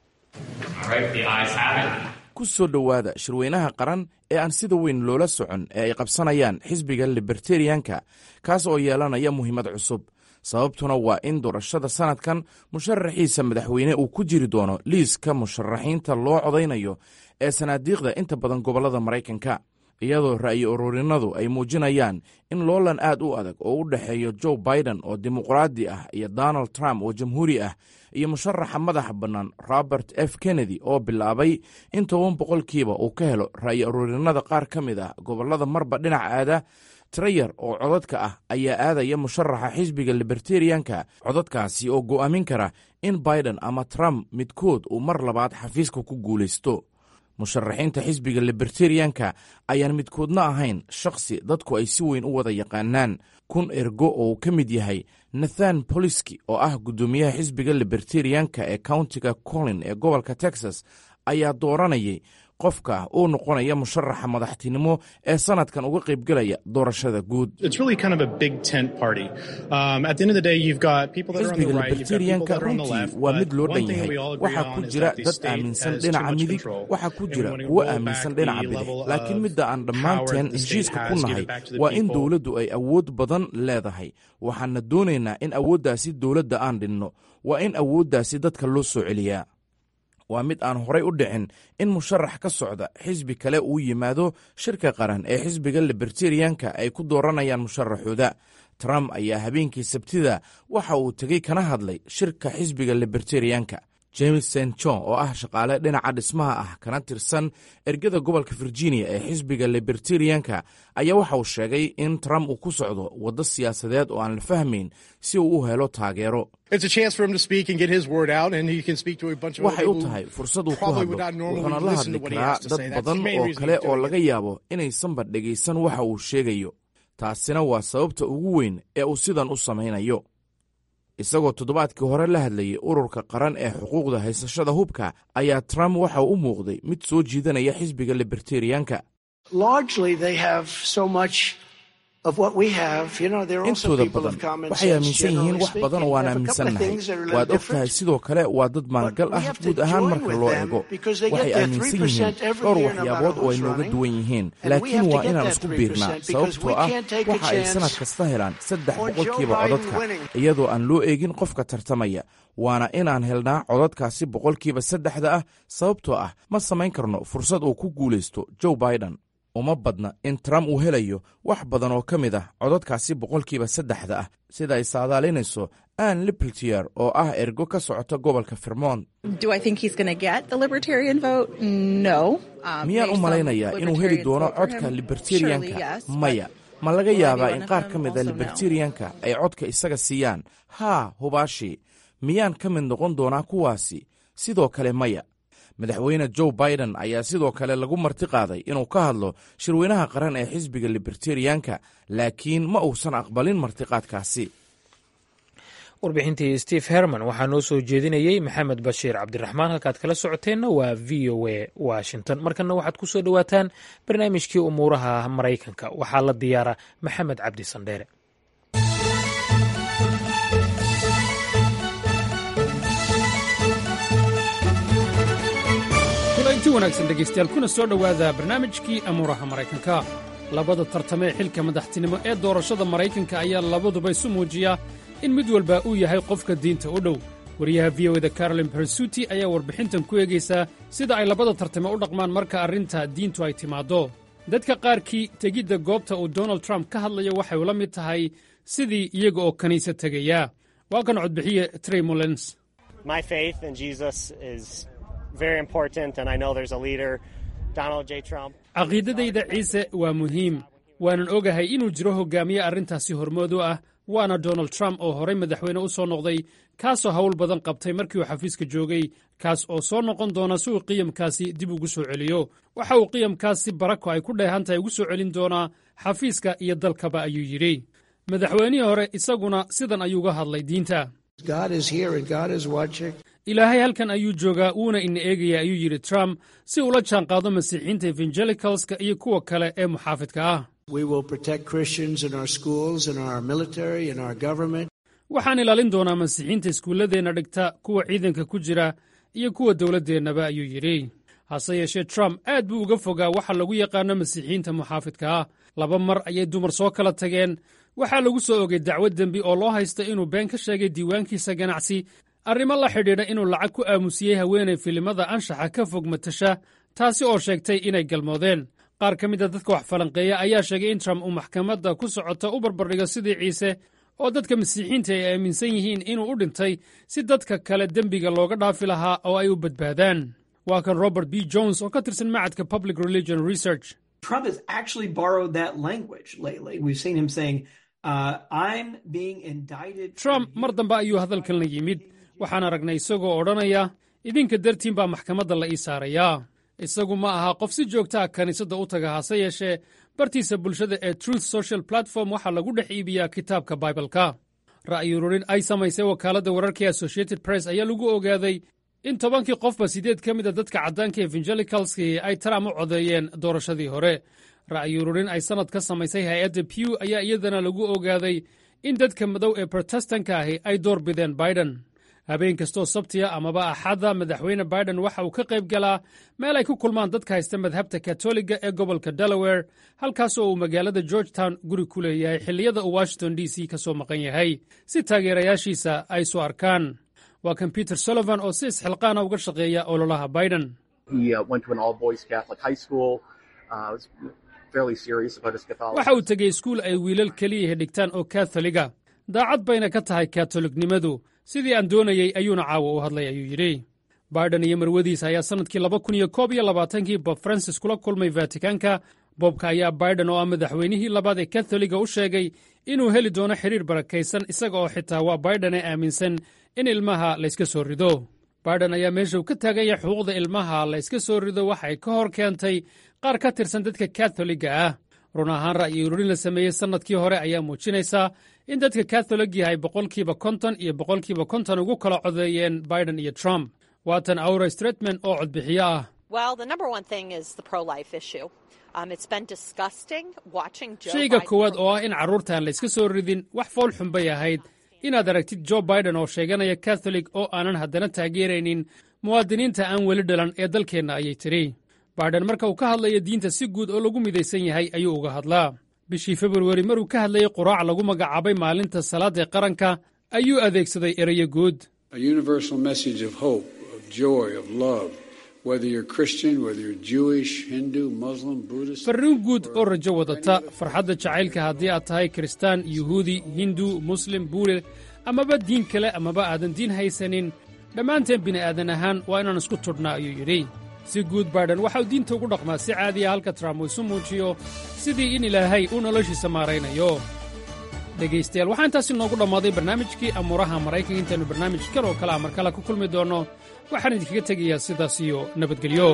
ku soo dhowaada shirweynaha qaran ee aan sida weyn loola socon ee ay qabsanayaan xisbiga libertarianka kaas oo yeelanaya muhiimad cusub sababtuna waa in doorashada sannadkan musharaxiisa madaxweyne uu ku jiri doono liiska musharaxiinta loo codaynayo ee sanaadiiqda inta badan gobollada maraykanka iyadoo ra'yi ururinadu ay muujinayaan in loolan aad u adag oo u dhexeeyo joe biden oo dimuqraadi ah iyo donald trump oo jamhuuri ah iyo musharaxa madaxa bannaan robert f kennedy oo bilaabay in toban boqolkiiba uu ka helo ra'yi ururinada qaar ka mid ah gobollada marba dhinac aada trayar oo codadka ah ayaa aadaya musharaxa xisbiga libertarianka codadkaasi oo go'aamin kara in biden ama trump midkood uu mar labaad xafiiska ku guulaysto musharaxiinta xisbiga libertarianka ayaan midkoodna ahayn shakhsi dadku ay si weyn u wada yaqaanaan kun ergo oo uu ka mid yahay nathan boliski oo ah guddoomiyaha xisbiga libertarianka ee countiga colin ee gobolka texas ayaa dooranayay qofka uu noqonaya musharaxa madaxtinimo ee sanadkan uga qaybgelaya doorashada guud xisbiga libertarianka runtii waa mid loo dhan yahay waxaa ku jira dad aaminsan dhinaca midig waxaa ku jira kuwo aaminsan dhinaca bidix laakiin midda aan dhammaanteen heshiiska ku nahay waa in dowladdu ay awood badan leedahay waxaana doonaynaa in awooddaasi dowladda aan dhinno waa in awooddaasi dadka loo soo celiyaa waa mid aan horay u dhicin in musharax ka socda xisbi kale uu yimaado shirka qaran ee xisbiga libertarianka ay ku dooranayaan musharaxooda trump ayaa habeenkii sabtida waxa uu tegey kana hadlay shirka xisbiga libertarianka james st john oo ah shaqaale dhinaca dhismaha ah kana tirsan ergada gobolka virginia ee xisbiga libertarianka ayaa waxa uu sheegay in trump uu ku socdo waddo siyaasadeed oo aan la fahmayn si uu u helo taageero waxay u tahay fursad uu ku hadlo wuxuuna la hadli karaa dad badan oo kale oo laga yaabo inaysanba dhegaysan waxa uu sheegayo taasina waa sababta ugu weyn ee uu sidan u samaynayo isagoo toddobaadkii hore la hadlayay ururka qaran ee xuquuqda haysashada hubka ayaa trump waxa uu u muuqday mid soo jiidanaya xisbiga libertarianka intooda badan waxay aaminsan yihiin wax badan oo aan aaminsannahay waad og tahay sidoo kale waa dad maangal ah guud ahaan marka loo eego waxay aaminsan yihiin dhowr waxyaabood oo ay nooga duwan yihiin laakiin waa inaan isku biirnaa sababtoo ah waxa ay sannad kasta helaan saddex boqolkiiba codadka iyadoo aan loo eegin qofka tartamaya waana inaan helnaa codadkaasi boqolkiiba saddexda ah sababtoo ah ma samayn karno fursad uu ku guulaysto joe biden uma badna in trump uu helayo wax badan oo ka mid ah codadkaasi boqolkiiba saddexda ah sida ay saadaalinayso ann lipltier oo ah ergo ka socota gobolka vermont miyaan u malaynayaa inuu heli doono codka libertarianka maya ma laga yaabaa in qaar ka mida libertarianka ay codka isaga siiyaan haa hubaashi miyaan ka mid noqon doonaa kuwaasi sidoo kale maya madaxweyne joe biden ayaa sidoo kale lagu marti qaaday inuu ka hadlo shirweynaha qaran ee xisbiga libertarianka laakiin ma uusan aqbalin martiqaadkaasi warbixintii steve herman waxaa noo soo jeedinayey maxamed bashiir cabdiraxmaan halkaad kala socoteenna waa v o a washington markanna waxaad ku soo dhowaataan barnaamijkii umuuraha maraykanka waxaa la diyaara maxamed cabdi sandheere kulanti wanaagsan dhegaystayaal kuna soo dhowaada barnaamijkii amuuraha maraykanka labada tartame ee xilka madaxtinimo ee doorashada maraykanka ayaa labaduba isu muujiya in mid walba uu yahay qofka diinta u dhow wariyaha v o eda carolin bersuti ayaa warbixintan ku eegaysaa sida ay labada tartame u dhaqmaan marka arrinta diintu ay timaaddo dadka qaarkii tegidda goobta uu donald trump ka hadlayo waxay ula mid tahay sidii iyaga oo kiniisad tegaya waa kan codbixiye trey molens caqiidadayda ciise waa muhiim waanan ogahay inuu jiro hoggaamiye arrintaasi hormood u ah waana donald trump oo horay madaxweyne u soo noqday kaasoo hawl badan qabtay markii uu xafiiska joogay kaas oo soo noqon doona si uu qiyamkaasi dib ugu soo celiyo waxa uu qiyamkaasi barako ay ku dheehan tahay ugu soo celin doonaa xafiiska iyo dalkaba ayuu yidhi madaxweynihii hore isaguna sidan ayuuga hadlay diinta ilaahay halkan ayuu joogaa wuuna ina eegaya ayuu yidhi trump si ula jaanqaado masiixiinta evangelicalska iyo kuwa kale ee muxaafidka ah waxaan ilaalin doonaa masiixiinta iskuulladeenna dhigta kuwa ciidanka ku jira iyo kuwa dowladdeennaba ayuu yidhi hase yeeshee trump aad buu uga fogaa waxa lagu yaqaano masiixiyiinta muxaafidka ah laba mar ayay dumar soo kala tageen waxaa lagu soo ogay dacwad dembi oo loo haysta inuu been ka sheegay diiwaankiisa ganacsi arrimo la xidhiidha inuu lacag ku aamusiyey haweenay filimada anshaxa ka fog matasha taasi oo sheegtay inay galmoodeen qaar ka mida dadka wax falanqeeya ayaa sheegay in trump uu maxkamadda ku socota u barbardhigo sidii ciise oo dadka masiixiinta ay aaminsan yihiin inuu u dhintay si dadka kale dembiga looga dhaafi lahaa oo ay u badbaadaan waa kan robert b jones oo ka tirsan macadka public religion research trump mar dambe ayuu hadalkan la yimid waxaan aragnay isagoo odhanaya idinka dartiin baa maxkamadda la ii saarayaa isagu ma aha qof si joogtaa kiniisadda u taga hase yeeshee bartiisa bulshada ee truth social platform waxaa lagu dhex iibiyaa kitaabka baibalka ra'yi ururin ay samaysay wakaaladda wararkii associated press ayaa lagu ogaaday in tobankii qofba siddeed ka mida dadka caddaanka evangelicalskii ay trump u codeeyeen doorashadii hore ra'yi ururin ay sannad ka samaysay hay-adda pew ayaa iyadana lagu ogaaday in dadka madow ee brotestanka ahi ay door bideen biden habeen kastoo sabtiya amaba axadda madaxweyne biden waxa uu ka qayb galaa meel ay ku kulmaan dadka haysta madhabta katoliga ee gobolka delaware halkaasoo uu magaalada georgetown guri ku leeyahay xilliyada uu washington d c ka soo maqan yahay si taageerayaashiisa ay soo arkaan waa kan peter sullivan oo si isxilqaana uga shaqeeya ololaha biden waxa uu tegey iskuul ay wiilal keliyahi dhigtaan oo katholiga daacad bayna ka tahay katoliknimadu sidii aan doonayey ayuuna caawa u hadlay ayuu yidhi biden iyo marwadiisa ayaa sannadkii laba kun iyo koob iyo labaatankii bob francis kula kulmay vatikanka bobka ayaa biden oo ah madaxweynihii labaad ee katholiga u sheegay inuu heli doono xidhiir barakaysan isaga oo xitaa waa biden ee aaminsan in ilmaha layska soo rido biden ayaa meesha uu ka taagan yahay xuquuqda ilmaha layska soo rido waxay ka hor keentay qaar ka tirsan dadka katholiga ah run ahaan ra'yi ururin la sameeyey sannadkii hore ayaa muujinaysaa in dadka katholig yahay boqolkiiba konton iyo boqolkiiba konton ugu kala codeeyeen biden iyo trump waatan aura stretman oo codbixiyo ah shayga koowaad oo ah in carruurtaan layska soo ridin wax fool xun bay ahayd inaad aragtid jo biden oo sheeganaya katholig oo aanan haddana taageeraynin muwaadiniinta aan weli dhalan ee dalkeenna ayay tidhi biden marka uu ka hadlayo diinta si guud oo lagu midaysan yahay ayuu uga hadlaa bishii februari maruu ka hadlayay quraac lagu magacaabay maalinta salaadee qaranka ayuu adeegsaday erayo guud farriin guud oo rajo wadata farxadda jacaylka haddii aad tahay kiristaan yuhuudi hindu muslim buule amaba diin kale amaba aadan diin haysanin dhammaanteen bini'aadan ahaan waa inaan isku tudhnaa ayuu yidhi si guud baydhan waxauu diinta ugu dhaqmaa si caadiya halka trump uu isu muujiyo sidii in ilaahay uu noloshiisa maaraynayo dhegaystayaal waxaa intaasi noogu dhammaaday barnaamijkii amuuraha maraykanka intaannu barnaamij kal oo kale a mar kale ku kulmi doonno waxaan idinkaga tegayaa sidaas iyo nabadgelyo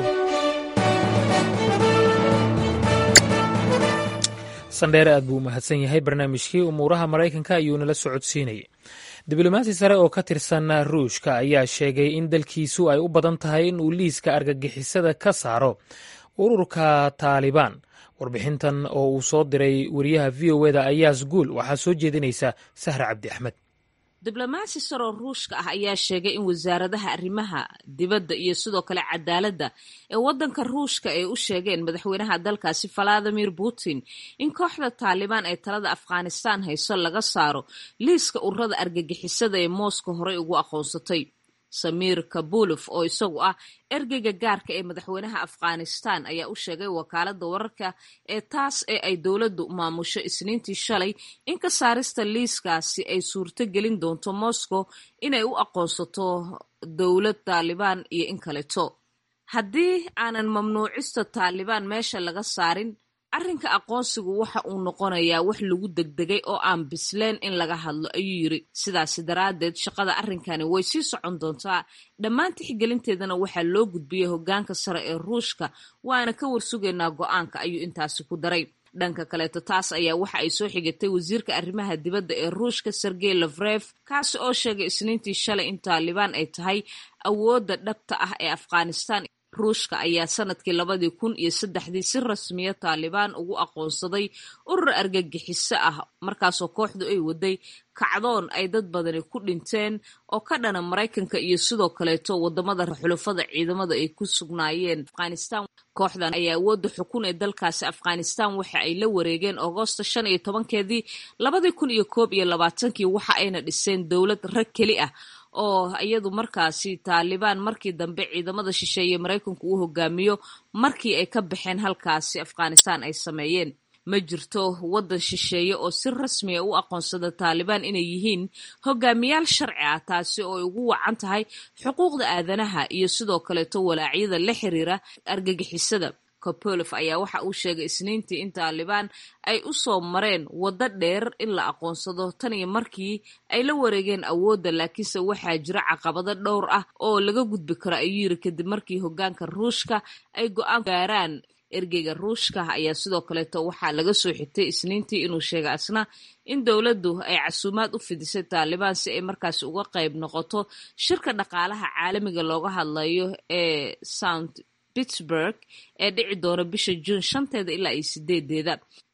sandheere aad buu u mahadsan yahay barnaamijkii umuuraha maraykanka ayuu nala socodsiinayay diblomaasi sare oo ka tirsan ruushka ayaa sheegay in dalkiisu ay u badan tahay in uu liiska argagixisada ka saaro ururka taalibaan warbixintan oo uu soo diray wariyaha v o eda ayaas guul waxaa soo jeedinaysa sahra cabdi axmed diblomaasi saroo ruushka ah ayaa sheegay in wasaaradaha arrimaha dibadda iyo sidoo kale cadaaladda ee waddanka ruushka ay u sheegeen madaxweynaha dalkaasi valadimir putin in kooxda taalibaan ee talada afghanistaan hayso laga saaro liiska ururada argagixisada ee mooska horey ugu aqoonsatay samiir kabulov oo isagu ah ergeyga gaarka ee madaxweynaha afghanistan ayaa u sheegay wakaaladda wararka ee taas ee ay dowladdu maamusho isniintii shalay in ka saarista liiskaasi ay suurto gelin doonto moscow inay u aqoonsato dowlad taalibaan iyo in kaleto haddii aanan mamnuucista taalibaan meesha laga saarin arrinka aqoonsigu waxa uu noqonayaa wax lagu degdegay oo aan bisleen in laga hadlo ayuu yiri sidaasi daraaddeed shaqada arrinkani way sii socon doontaa dhammaan tixgelinteedana waxaa loo gudbiyey hoggaanka sare ee ruushka waana ka warsugaynaa go-aanka ayuu intaasi ku daray dhanka kaleeto taas ayaa waxa ay soo xigatay wasiirka arrimaha dibadda ee ruushka sergey lafref kaasi oo sheegay isniintii shalay in taalibaan ay tahay awoodda dhabta ah ee afghanistan ruushka ayaa sanadkii labadii kun iyo saddexdii si rasmiya taalibaan ugu aqoonsaday urur argagixiso ah markaasoo kooxdu ay waday kacdoon ay dad badani ku dhinteen oo ka dhana maraykanka iyo sidoo kaleeto wadamada xulafada ciidamada ay ku sugnaayeen afghanistan kooxdan ayaa awoodda xukun ee dalkaasi afghanistan waxa ay la wareegeen agoosta shan iyo tobankeedii labadii kun iyo koob iyo labaatankii waxa ayna dhiseen dowlad rag keli ah oo iyadu markaasi taalibaan markii dambe ciidamada shisheeye maraykanku uu hogaamiyo markii ay ka baxeen halkaasi afghanistan ay sameeyeen ma jirto waddan shisheeye oo si rasmiya u aqoonsada taalibaan inay yihiin hogaamiyaal sharci ah taasi oo ay ugu wacan tahay xuquuqda aadanaha iyo sidoo kaleeto walaacyada la xiriira argagixisada kopolof ayaa waxa uu sheegay isniintii in taalibaan ay u soo mareen waddo dheer in la aqoonsado tan iyo markii ay la wareegeen awoodda laakiinse waxaa jira caqabado dhowr ah oo laga gudbi karo ayuu yiri kadib markii hoggaanka ruushka ay go-aan gaaraan ergeyga ruushka ayaa sidoo kaleeto waxaa laga soo xigtay isniintii inuu sheegay asna in dowladdu ay casuumaad u fidisay taalibaan si ay markaasi uga qayb noqoto shirka dhaqaalaha caalamiga looga hadlayo ee sound pittsburg ee dhici doona bisha juun shanteeda ilaa iyo sideedeeda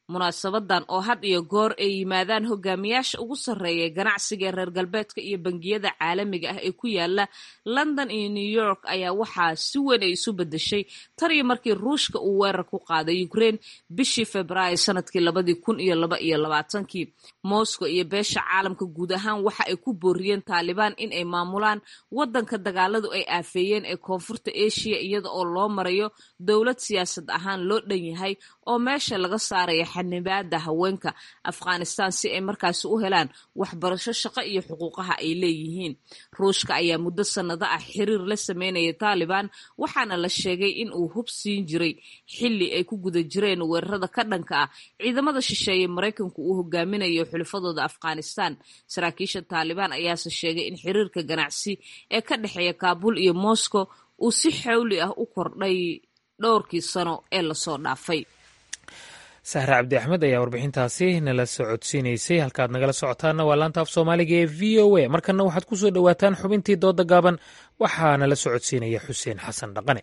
munaasabadan oo had iyo goor ay yimaadaan hogaamiyaasha ugu sarreeya ganacsiga reer galbeedka iyo bangiyada caalamiga ah ee ku yaala london iyo new york ayaa waxaa si weyn ay isu bedeshay tan iyo markii ruushka uu weerar ku qaaday ukraine bishii februaayo sanadkii labadii kun iyo laba iyo labaatankii moscow iyo beesha caalamka guud ahaan waxa ay ku booriyeen taalibaan in ay maamulaan wadanka dagaaladu ay aafeeyeen ee koonfurta asia iyada oo loo marayo dowlad siyaasad ahaan loo dhan yahay oo meesha laga saaraya xanibaada haweenka afghanistan si ay markaasi u helaan waxbarasho shaqo iyo xuquuqaha ay leeyihiin ruushka ayaa muddo sannado ah xiriir la sameynaya taalibaan waxaana la sheegay in uu hub siin jiray xilli ay ku guda jireen weerarada ka dhanka ah ciidamada shisheeye maraykanku uu hogaaminayo xulafadooda afghanistan saraakiisha taalibaan ayaase sheegay in xiriirka ganacsi ee ka dhexeeya kaabul iyo moscow uu si xawli ah u kordhay dhowrkii sano ee lasoo dhaafay sahre cabdi axmed ayaa warbixintaasi nala socodsiinaysay halkaad nagala socotaanna waa laanta af soomaaliga ee v o a markanna waxaad ku soo dhowaataan xubintii dooda gaaban waxaa nala socodsiinaya xuseen xasan dhaqane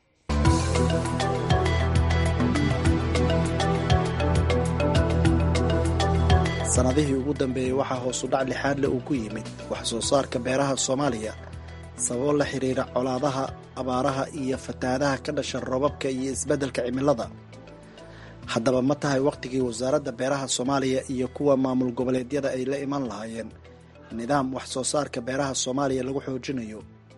sannadihii ugu dambeeyey waxaa hoosudhac lixaadle uu ku yimid wax soo saarka beeraha soomaaliya sababo la xidhiira colaadaha abaaraha iyo fatahaadaha ka dhasha roobabka iyo isbeddelka cimilada haddaba ma tahay wakhtigii wasaaradda beeraha soomaaliya iyo kuwa maamul goboleedyada ay la iman lahaayeen nidaam wax soo saarka beeraha soomaaliya lagu xoojinayo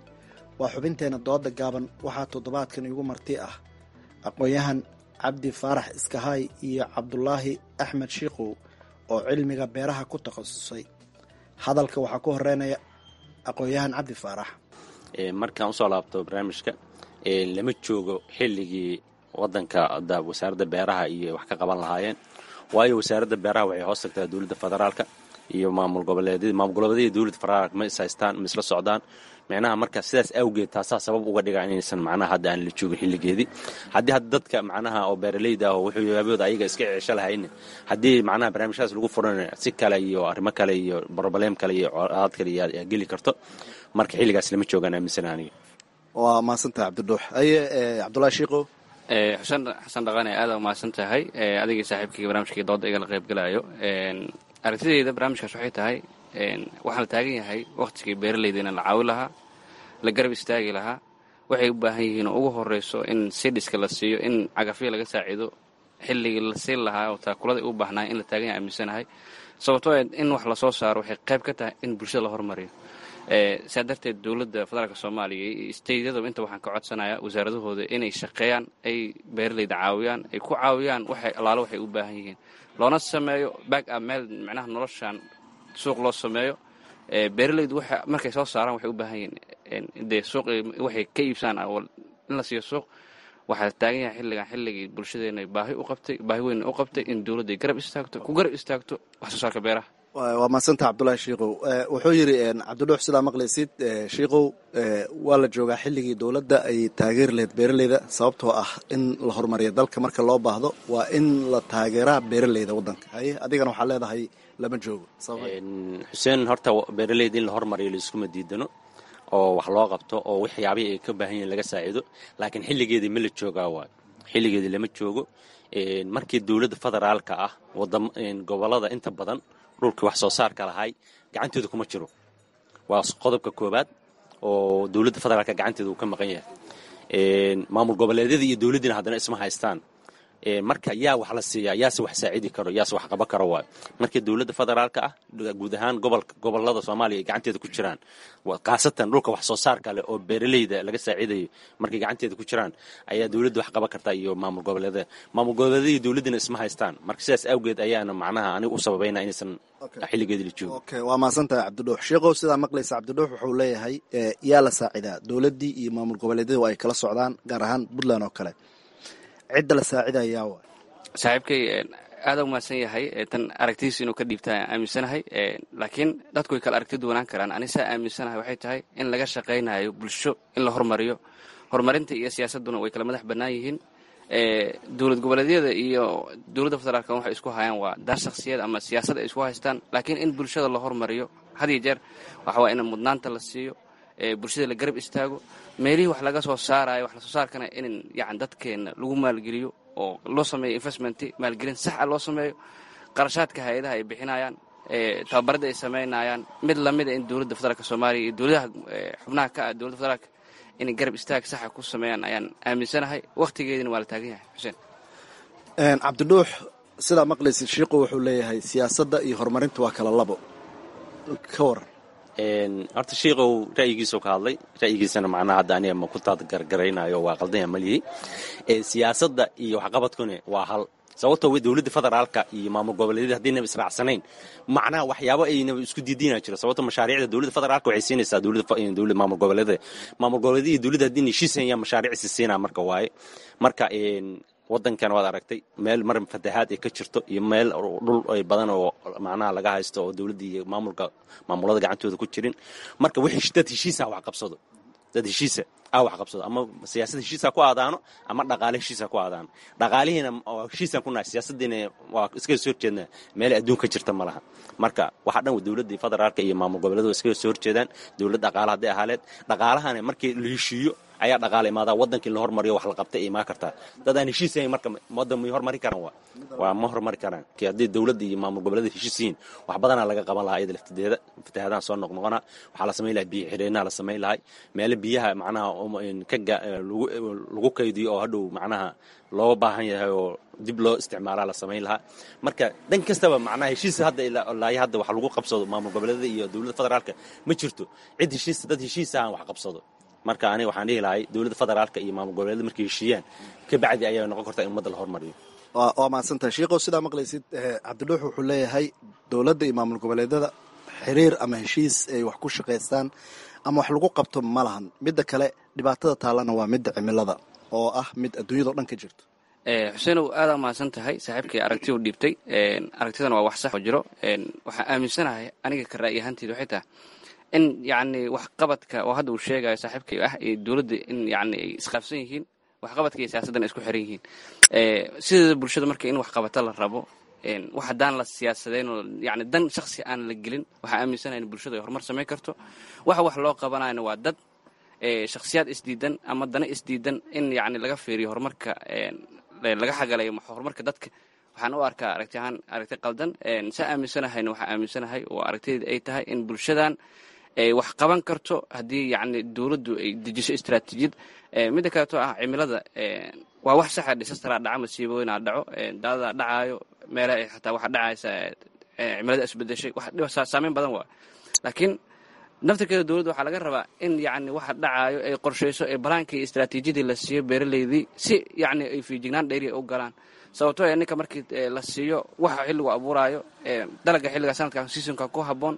waa xubinteenna dooda gaaban waxaa toddobaadkan igu marti ah aqoon-yahan cabdi faarax iskahaay iyo cabdulaahi axmed shiikow oo cilmiga beeraha ku takhasusay hadalka waxaa ku horeynaya aqoon-yahan cabdi faarax markaan usoo laabto barnaamijka lama joogo xilligii wadanka wasaaradda beeraha iyo wax ka qaban lahaayeen waayo wasaaradda beeraha waxay hoos tagtaa dowladda federaalka iyo maamul goboleedyada maamul goboleedyada dowladda federaalka ma is haystaan ma isla socdaan micnaha marka sidaas awgeed taasaa sabab uga dhiga inaysan macnaha hadda aan la joogin xilligeedii haddii hadda dadka macnaha oo beeraleyda ah oo wuxuu yaabooda ayaga iska ceesho lahayna haddii macnaha barnaamijyadaas lagu furan si kale iyo arrimo kale iyo broblem kale iyo colaad kale yaa geli karto marka xilligaas lama joogaan aaminsan aniga waa mahadsantahay cabdidhuux aye cabdulahi shiikow xuseen xasan dhaqane aada umahadsan tahay adigii saaxiibkayga barnaamijkii dooda igala qaybgalayo aragtideyda barnaamijkaas waxay tahay waxaa la taagan yahay wakhtigii beeraleyda in la caawi lahaa la garab istaagi lahaa waxay u baahan yihiin oo ugu horeyso in sidhiska la siiyo in cagafyo laga saaciido xilligii la siin lahaa oo taakulada u baahnaa in la taagan yahay aaminsanahay sababtoo in wax lasoo saaro waxay qayb ka tahay in bulshada la hormariyo saa darteed dowladda federaalk soomaaliya iyo steydyadaba inta waxaan ka codsanayaa wasaaradahooda inay shaqeeyaan ay beeraleyda caawiyaan ay ku caawiyaan waxay allaalo waxay u baahan yihiin loona sameeyo back up meel macnaha noloshan suuq loo sameeyo beeraleydu waxa markay soo saaraan waxay u baahan yihiin dee suuq waxay ka iibsaan in la siiyo suuq waxaa taagan yahay xilligan xilligii bulshadeena baahi u qabtay baahi weyn u qabtay in dowladda ay garab istaagto ku garab istaagto wax soo saarka beeraha waa mahadsanta cabdulahi shiikow wuxuu yidhi cabdidhuux sidaa maqlaysid shiikow waa la joogaa xilligii dowladda ay taageeri lahayd beeraleyda sababtoo ah in la horumariyo dalka marka loo baahdo waa in la taageeraa beeraleyda waddanka haye adigana waxaa leedahay lama joogo xuseen horta beeraleyda in la hormariyo laiskuma diidano oo wax loo qabto oo waxyaabihii ay ka baahan yihiin laga saaciido laakiin xilligeedii ma la joogaa waay xilligeedii lama joogo markii dowladda federaalka ah gobolada inta badan dhulkii wax soo saarka lahay gacantooda kuma jiro waa qodobka koobaad oo dowladda federaalka gacanteeda uu ka maqan yahay maamul goboleedyada iyo dowladdiina haddana isma haystaan marka yaa wax la siiyaa yaase wax saacidi karo yaase wax qaban karo waayo markii dowladda federaalka ah guud ahaan gobolada soomaaliya ay gacanteeda ku jiraan khaasatan dhulka wax soo saarka leh oo beeraleyda laga saaciidayo markay gacanteeda ku jiraan ayaa dowladda wax qaban kartaa iyo maamul goboleedyada maamul goboleedyada iyo dowladdina isma haystaan marka sidaas awgeed ayaana macnaha aniga u sababayna inaysan xilligeedii la joogo okay waa mahadsantahay cabdidhuux sheikow sidaa maqlaysa cabdidhuux wuxuu leeyahay yaa la saacidaa dowladdii iyo maamul goboleedyada waa ay kala socdaan gaar ahaan puntland oo kale cidda la saacidayaa wa saaxiibkay aada u mahadsan yahay tan aragtidiisa inuu ka dhiibta aaminsanahay laakiin dadku way kala aragti duwanaan karaan ani saa aaminsanahay waxay tahay in laga shaqaynayo bulsho in la hormariyo horumarinta iyo siyaasadduna way kala madax bannaan yihiin dowlad goboleedyada iyo dowladda federaalk waxay isku hayaan waa daar shakhsiyad ama siyaasad ay isku haystaan laakiin in bulshada la hormariyo had iyo jeer waxa waa in mudnaanta la siiyo bulshada la garab istaago meelihii wax laga soo saarayo wax lasoo saarkana in yan dadkeenna lagu maalgeliyo oo loo sameeyo investment maalgelin sax a loo sameeyo qarashaadka hay-adaha ay bixinayaan tababarada ay samaynayaan mid lamida in dowladda federaalk soomaaliya iyo dowladaha xubnaha ka ah dowladda federaalk inay garab istaag saxa ku sameeyaan ayaan aaminsanahay wakhtigeedina waa la taagan yahay xuseen cabdidhuux sidaa maqlaysid shiiqu wuxuu leeyahay siyaasadda iyo horumarinta waa kala labo ka waran horta shiikow ra'yigiisuu ka hadlay ra'yigiisana macnaha hadda aniga ma ku taadgargaraynayo waa qaldanya malihi siyaasadda iyo waxqabadkuna waa hal sababtoo dowladda federaalka iyo maamul goboleedyada haddaynaba israacsanayn macnaha waxyaabo aynaba isku diidiina jiro sababto mashaariicda dowladda federaalka waxay siinaysaa dowladda maamul goboleedyada maamul goboleedyada iyo dowladda haddii heshiisayaan mashaariicisi siinaa marka waaye marka wadankan waad aragtay meel mar fatahaad ay ka jirto iyo meel dhul badan oo macnaha laga haysto oo dowladda iyo maamulka maamulada gacantooda ku jirin marka wixii dad heshiisa wax qabsado dad heshiisa a wax qabsado ama siyaasad heshiisa ku aadaano ama dhaqaale heshiisa ku aadaano dhaqaalihiina heshiisaan ku nahay siyaasadiina waa iskaga soo horjeednaa meelay adduun ka jirta ma laha marka waxa dhan dowladda federaalka iyo maamul goboleedu waa iskaga soo horjeedaan dowlad dhaqaale hadday ahaaleed dhaqaalahana markii la heshiiyo ayaa dhaqaale imaadaa waddankii la hormariyo wax la qabtay imaan kartaa dad aan heshiisayn marka waddan may hormari karaan waa waa ma hormari karaan ki haddii dowladda iyo maamul goboleeda heshiis yihiin wax badanaa laga qaban lahaa iyada laftideeda fatahaadaan soo noqnoqona waxaa la samayn lahaa biyo xidheenaha la samayn lahay meelo biyaha macnaha ka lagu kaydiyo oo hadhow macnaha looga baahan yahay oo dib loo isticmaalaa la samayn lahaa marka dhan kastaba macnaha heshiis hadda ilaayo hadda wax lagu qabsado maamul goboleedada iyo dowladda federaalka ma jirto cid heshiis dad heshiisa aan wax qabsado marka aniga waxaan dhihi lahay dowladda federaalka iyo maamul goboleeda markay heshiiyaan ka bacdi ayaa noqon kartaa in ummadda la hormariyo waa mahadsantahay shiikow sidaa maqlaysid cabdidhuux wuxuu leeyahay dowladda iyo maamul goboleedyada xiriir ama heshiis ay wax ku shaqaystaan ama wax lagu qabto ma lahan midda kale dhibaatada taallana waa midda cimilada oo ah mid adduunyadao dhan ka jirto xuseenow aadaa mahadsan tahay saaxiibkii aragti u dhiibtay aragtidan waa wax sax oo jiro waxaan aaminsanahay aniga ka ra'yi ahaanteed waxay tahay in yacni waxqabadka oo hadda uu sheegayo saaxiibkay ah iyo dowladda in yacni ay isqaabsan yihiin waxqabadka iyo siyaasaddan ay isku xiran yihiin sideeda bulshada marka in waxqabata la rabo wax haddaan la siyaasadeyn oo yani dan shaksi aan la gelin waxaa aaminsanahay in bulshada ay horumar samayn karto waxa wax loo qabanayana waa dad shakhsiyaad isdiidan ama dana isdiidan in yacni laga fiiriyo horumarka laga xagalayo horumarka dadka waxaan u arkaa aragti ahaan aragti qaldan saa aaminsanahayna waxaa aaminsanahay oo aragtideeda ay tahay in bulshadan ay wax qaban karto haddii yacni dowladdu ay dejiso istaraatiijiyad midda kaleeto ah cimilada waa wax saxa dhisastaraa dhaca masiibooyinaa dhaco daadadaa dhacaayo meelaha ay xataa waxa dhacaysa cimilada isbedeshay wax saameyn badan waa laakiin naftirkeeda dowladda waxaa laga rabaa in yacni waxa dhacaayo ay qorshayso ee balaankii istaraatiijiyadii la siiyo beeraleydii si yacni ay fiijignaan dheeri ay u galaan sababtoo ee ninka markii la siiyo waxa xilligu abuuraayo dalaga xilliga sanadkan seasonka ku habboon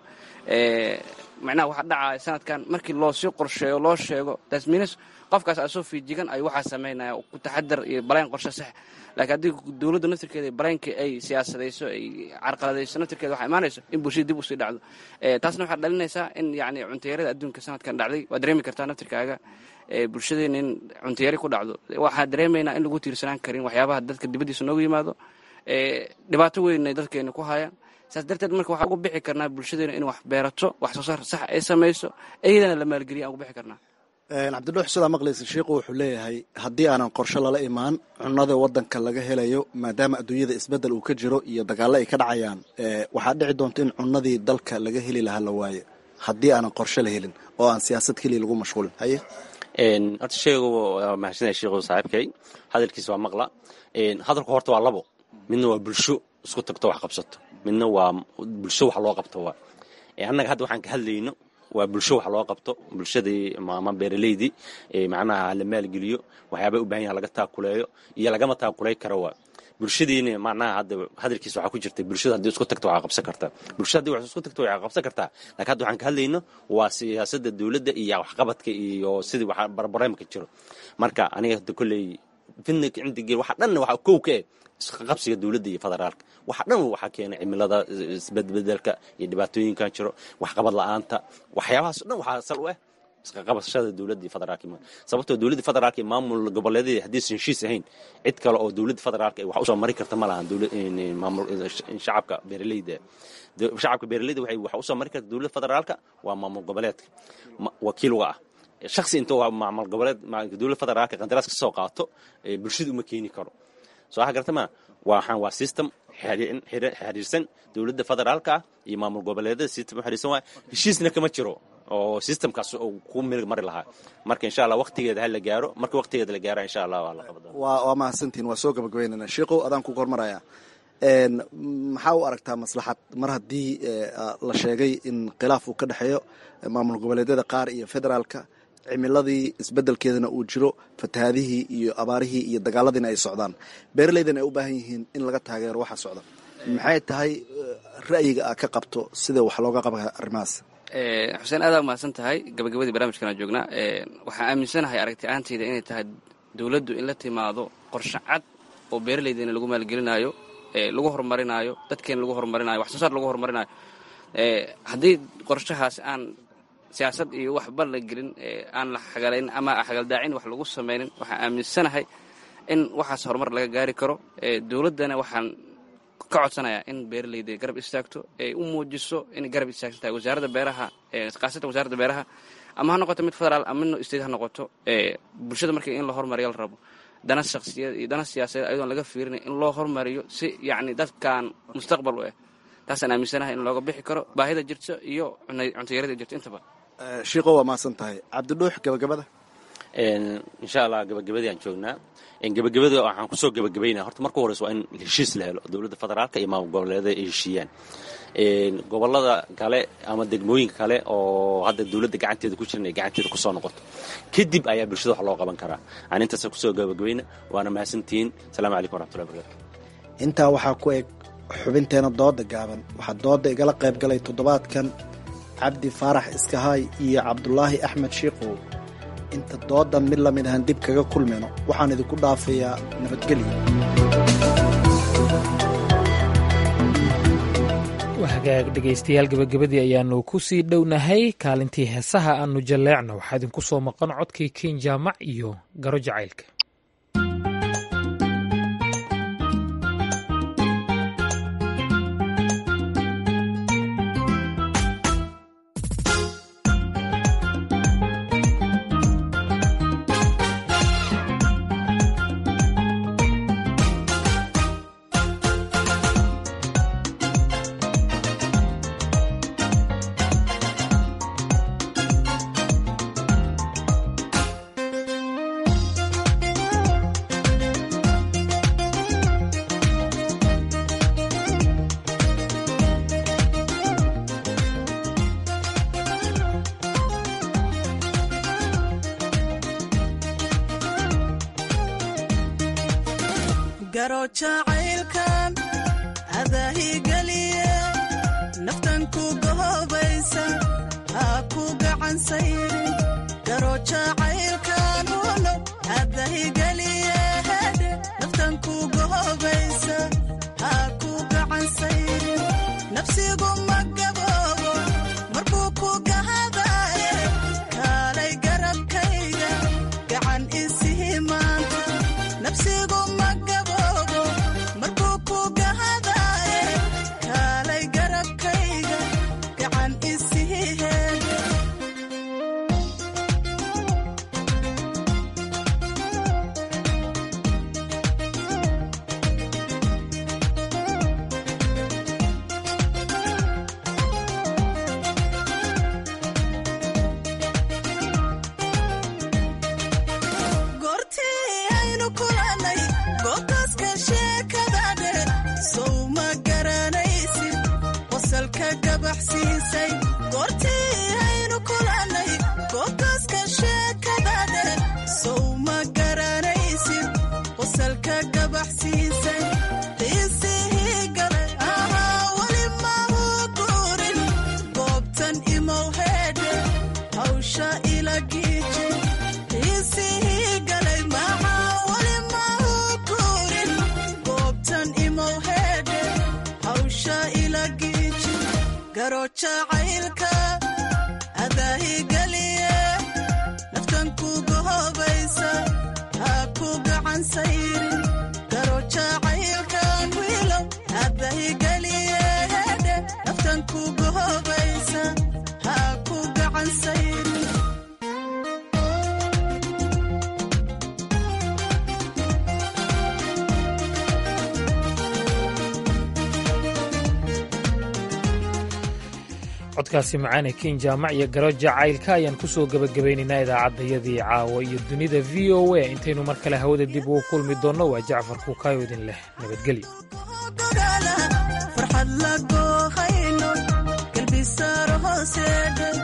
macnaha waxa dhacaya sanadkan markii loo sii qorsheeyo loo sheego tasminis qofkaas asoo fiijigan ay waxaa samaynaya ku taxadar iyo balayn qorshe sax laakiin haddii dowladda naftirkeeda balaaynka ay siyaasadayso ay carqaladayso naftirkeeda waxaa imaanayso in bulshada dib usii dhacdo taasna waxaa dhalinaysaa in yacni cuntayarada adduunka sanadkan dhacday waa dareemi kartaa naftirkaaga bulshadeena in cuntayari ku dhacdo waxaa dareemaynaa in lagu tiirsanaan karin waxyaabaha dadka dibaddiisa noogu yimaado dhibaato weyn ay dadkeena ku hayaan saas darteed marka waxaan ugu bixi karnaa bulshadeena in wax beerato wax soo saar sax ay samayso iyadana la maalgeliya aan ugu bixi karnaa cabdidhuux sidaa maqlaysa shiiku wuxuu leeyahay haddii aanan qorshe lala imaan cunada wadanka laga helayo maadaama adduunyada isbeddel uu ka jiro iyo dagaallo ay ka dhacayaan waxaa dhici doonta in cunadii dalka laga heli lahaa la waayo haddii aanan qorshe la helin oo aan siyaasad keliya lagu mashquulin haye horta sheegu waa mahadsanaya sheekhu saaxiibkay hadalkiisa waa maqla hadalku horta waa labo midna waa bulsho isku tagto wax qabsato midna waa bulsho wax loo qabto waa annaga hadda waxaan ka hadlayno waa bulsho wax loo qabto bulshadii ama beeraleydii macnaha la maalgeliyo waxyaaba u bahan yaha laga taakuleeyo iyo lagama taakuley karo waa bulshadiina macnaha hadda hadalkiisa waxaa ku jirta bulshada haddii isku tagto waxaa qabsan kartaa bulshada haddii wax isku tagto waxaa qabsan kartaa laakiin hadda waxaan ka hadlayno waa siyaasadda dowladda iyo waxqabadka iyo sidii waxa barbareemka jiro marka aniga hadda kolley fidna cindigeel waxa dhanna waxaa kow ka eh isqaqabsiga dowladda iyo federaalka waxa dhan waxaa keenay cimilada isbedbedelka iyo dhibaatooyinkan jiro waxqabad la-aanta waxyaabahaas dhan waxaa sal u ah isqaqabashada dowladda iyo federaalka sababtoo dowladda federaalka iyo maamul goboleedyada haddiisan heshiis ahayn cid kale oo dowladda federaalka wax usoo mari karta ma lahan shacabka beeraleyda shacabka beeraleyda waxay wax usoo mari karta dowladda federaalka waa maamul goboleedka wakiil uga ah shaksi intuu maamul goboleed dowladda federaalka qandaraas ka soo qaato bulshada uma keeni karo soo waxa garta ma waxaan waa system xiriirsan dowladda federaalka ah iyo maamul goboleedyada system xiriirsan waay heshiisna kama jiro oo systemkaas uu ku mirig mari lahaa marka insha allah waqtigeeda ha la gaaro marka waqtigeeda la gaaro insha allah waa la qabada waa waa mahadsantihin waa soo gabagabeynana sheikow adaan ku hormaraya maxaa u aragtaa maslaxad mar haddii la sheegay in khilaaf uu ka dhexeeyo maamul goboleedyada qaar iyo federaalka cimiladii isbedelkeedana uu jiro fatahaadihii iyo abaarihii iyo dagaaladiina ay socdaan beeraleydana ay u baahan yihiin in laga taageero waxa socda maxay tahay ra'yiga aa ka qabto sida wax looga qaba arrimahaas xuseen aadaa mahadsan tahay gabagabadii barnaamijkan aan joognaa waxaan aaminsanahay aragti ahaanteyda inay tahay dowladdu in la timaado qorshe cad oo beeraleydeena lagu maalgelinaayo lagu horumarinaayo dadkeena lagu horumarinayo wax soo saar lagu horumarinayo haddii qorshahaas aan siyaasad iyo waxba la gelin aan la xagalayn ama xagaldaacin wax lagu samaynin waxaan aaminsanahay in waxaas horumar laga gaari karo dowladdana waxaan ka codsanayaa in beeraleyda garab istaagto ay u muujiso inay garab istaagsan tahay wasaaradda beeraha khaasatan wasaaradda beeraha ama ha noqoto mid federaal ama mid state ha noqoto bulshada markii in la horumariyo la rabo dana shakhsiyaed iyo dana siyaasadeed ayadoon laga fiirinay in loo horumariyo si yacni dadkan mustaqbal u ah taasaan aaminsanahay in looga bixi karo baahida jirto iyo cuntayarada jirto intaba shiiko waa mahadsan tahay cabdidhuux gabagabada insha allah gabagabadii aan joognaa gabagabada waxaan kusoo gabagabaynaa horta marka horeysa waa in heshiis la helo dowladda federaalka iyo maamul goboleedyada ay heshiiyaan gobolada kale ama degmooyinka kale oo hadda dowladda gacanteeda ku jiran ay gacanteeda kusoo noqoto kadib ayaa bulshada wax loo qaban karaa aan intaasa kusoo gabagabayna waana mahadsantihiin asalaamu calaykum waraxmatullahi barakatu intaa waxaa ku eg xubinteena dooda gaaban waxaa dooda igala qayb galay toddobaadkan cabdi faarax iskahaay iyo cabdulaahi axmed shiikow inta doodan mid lamid ahaan dib kaga kulmayno waxaan idinku dhaafayaa nabadgelyo hagaag dhegaystayaal gabagabadii ayaanu ku sii dhownahay kaalintii heesaha aanu jalleecno waxaa idinku soo maqan codkii ken jaamac iyo garo jacaylka garo jacaylkan adaahigeliye naftan ku gahobaysa ha ku gacan sayrin garo jacaylkan uno adahigeliye hedhe naftan ku gahobaysa ha ku gacan sayrin nafsigu ma gaboobo markuu ku gahadaye kaalay garabkayga gacan isihi maanta nafsigu ma gaboobo markuu ku gahadaye kaalay garabkayga gacan isihi heede goortii aynu kulannay goobtaaska sheekada dheer sow ma garanaysid qosalka gabaxsiisay goortii aynu kulannay goobtaaska sheekada dheer sow ma garanaysid qosalka gabaxsiisay qiisihii galay ahaa weli mahu guurin goobtan imow heedhe hawsha ila giiji qiisihii galay maxaa weli mahu guurin goobtan imow heedhe hawsha ila giiji garo jacaylka adaahigeliye naftan ku gahobaysa ha ku gacan sayrin garo jacaylkan wiilow adaahigeliye hedhe naftan ku gahobaysa ha ku gacan sayrin codkaasi macaane kin jaamac iyo garo jacaylka ayaan ku soo gebagabaynaynaa idaacaddayadii caawa iyo dunida v o a intaynu mar kale hawada dib ugu kulmi doonno waa jacfar kuukaayo idin leh nabadgelyo farxad la goohayno galbisaar hooseedhe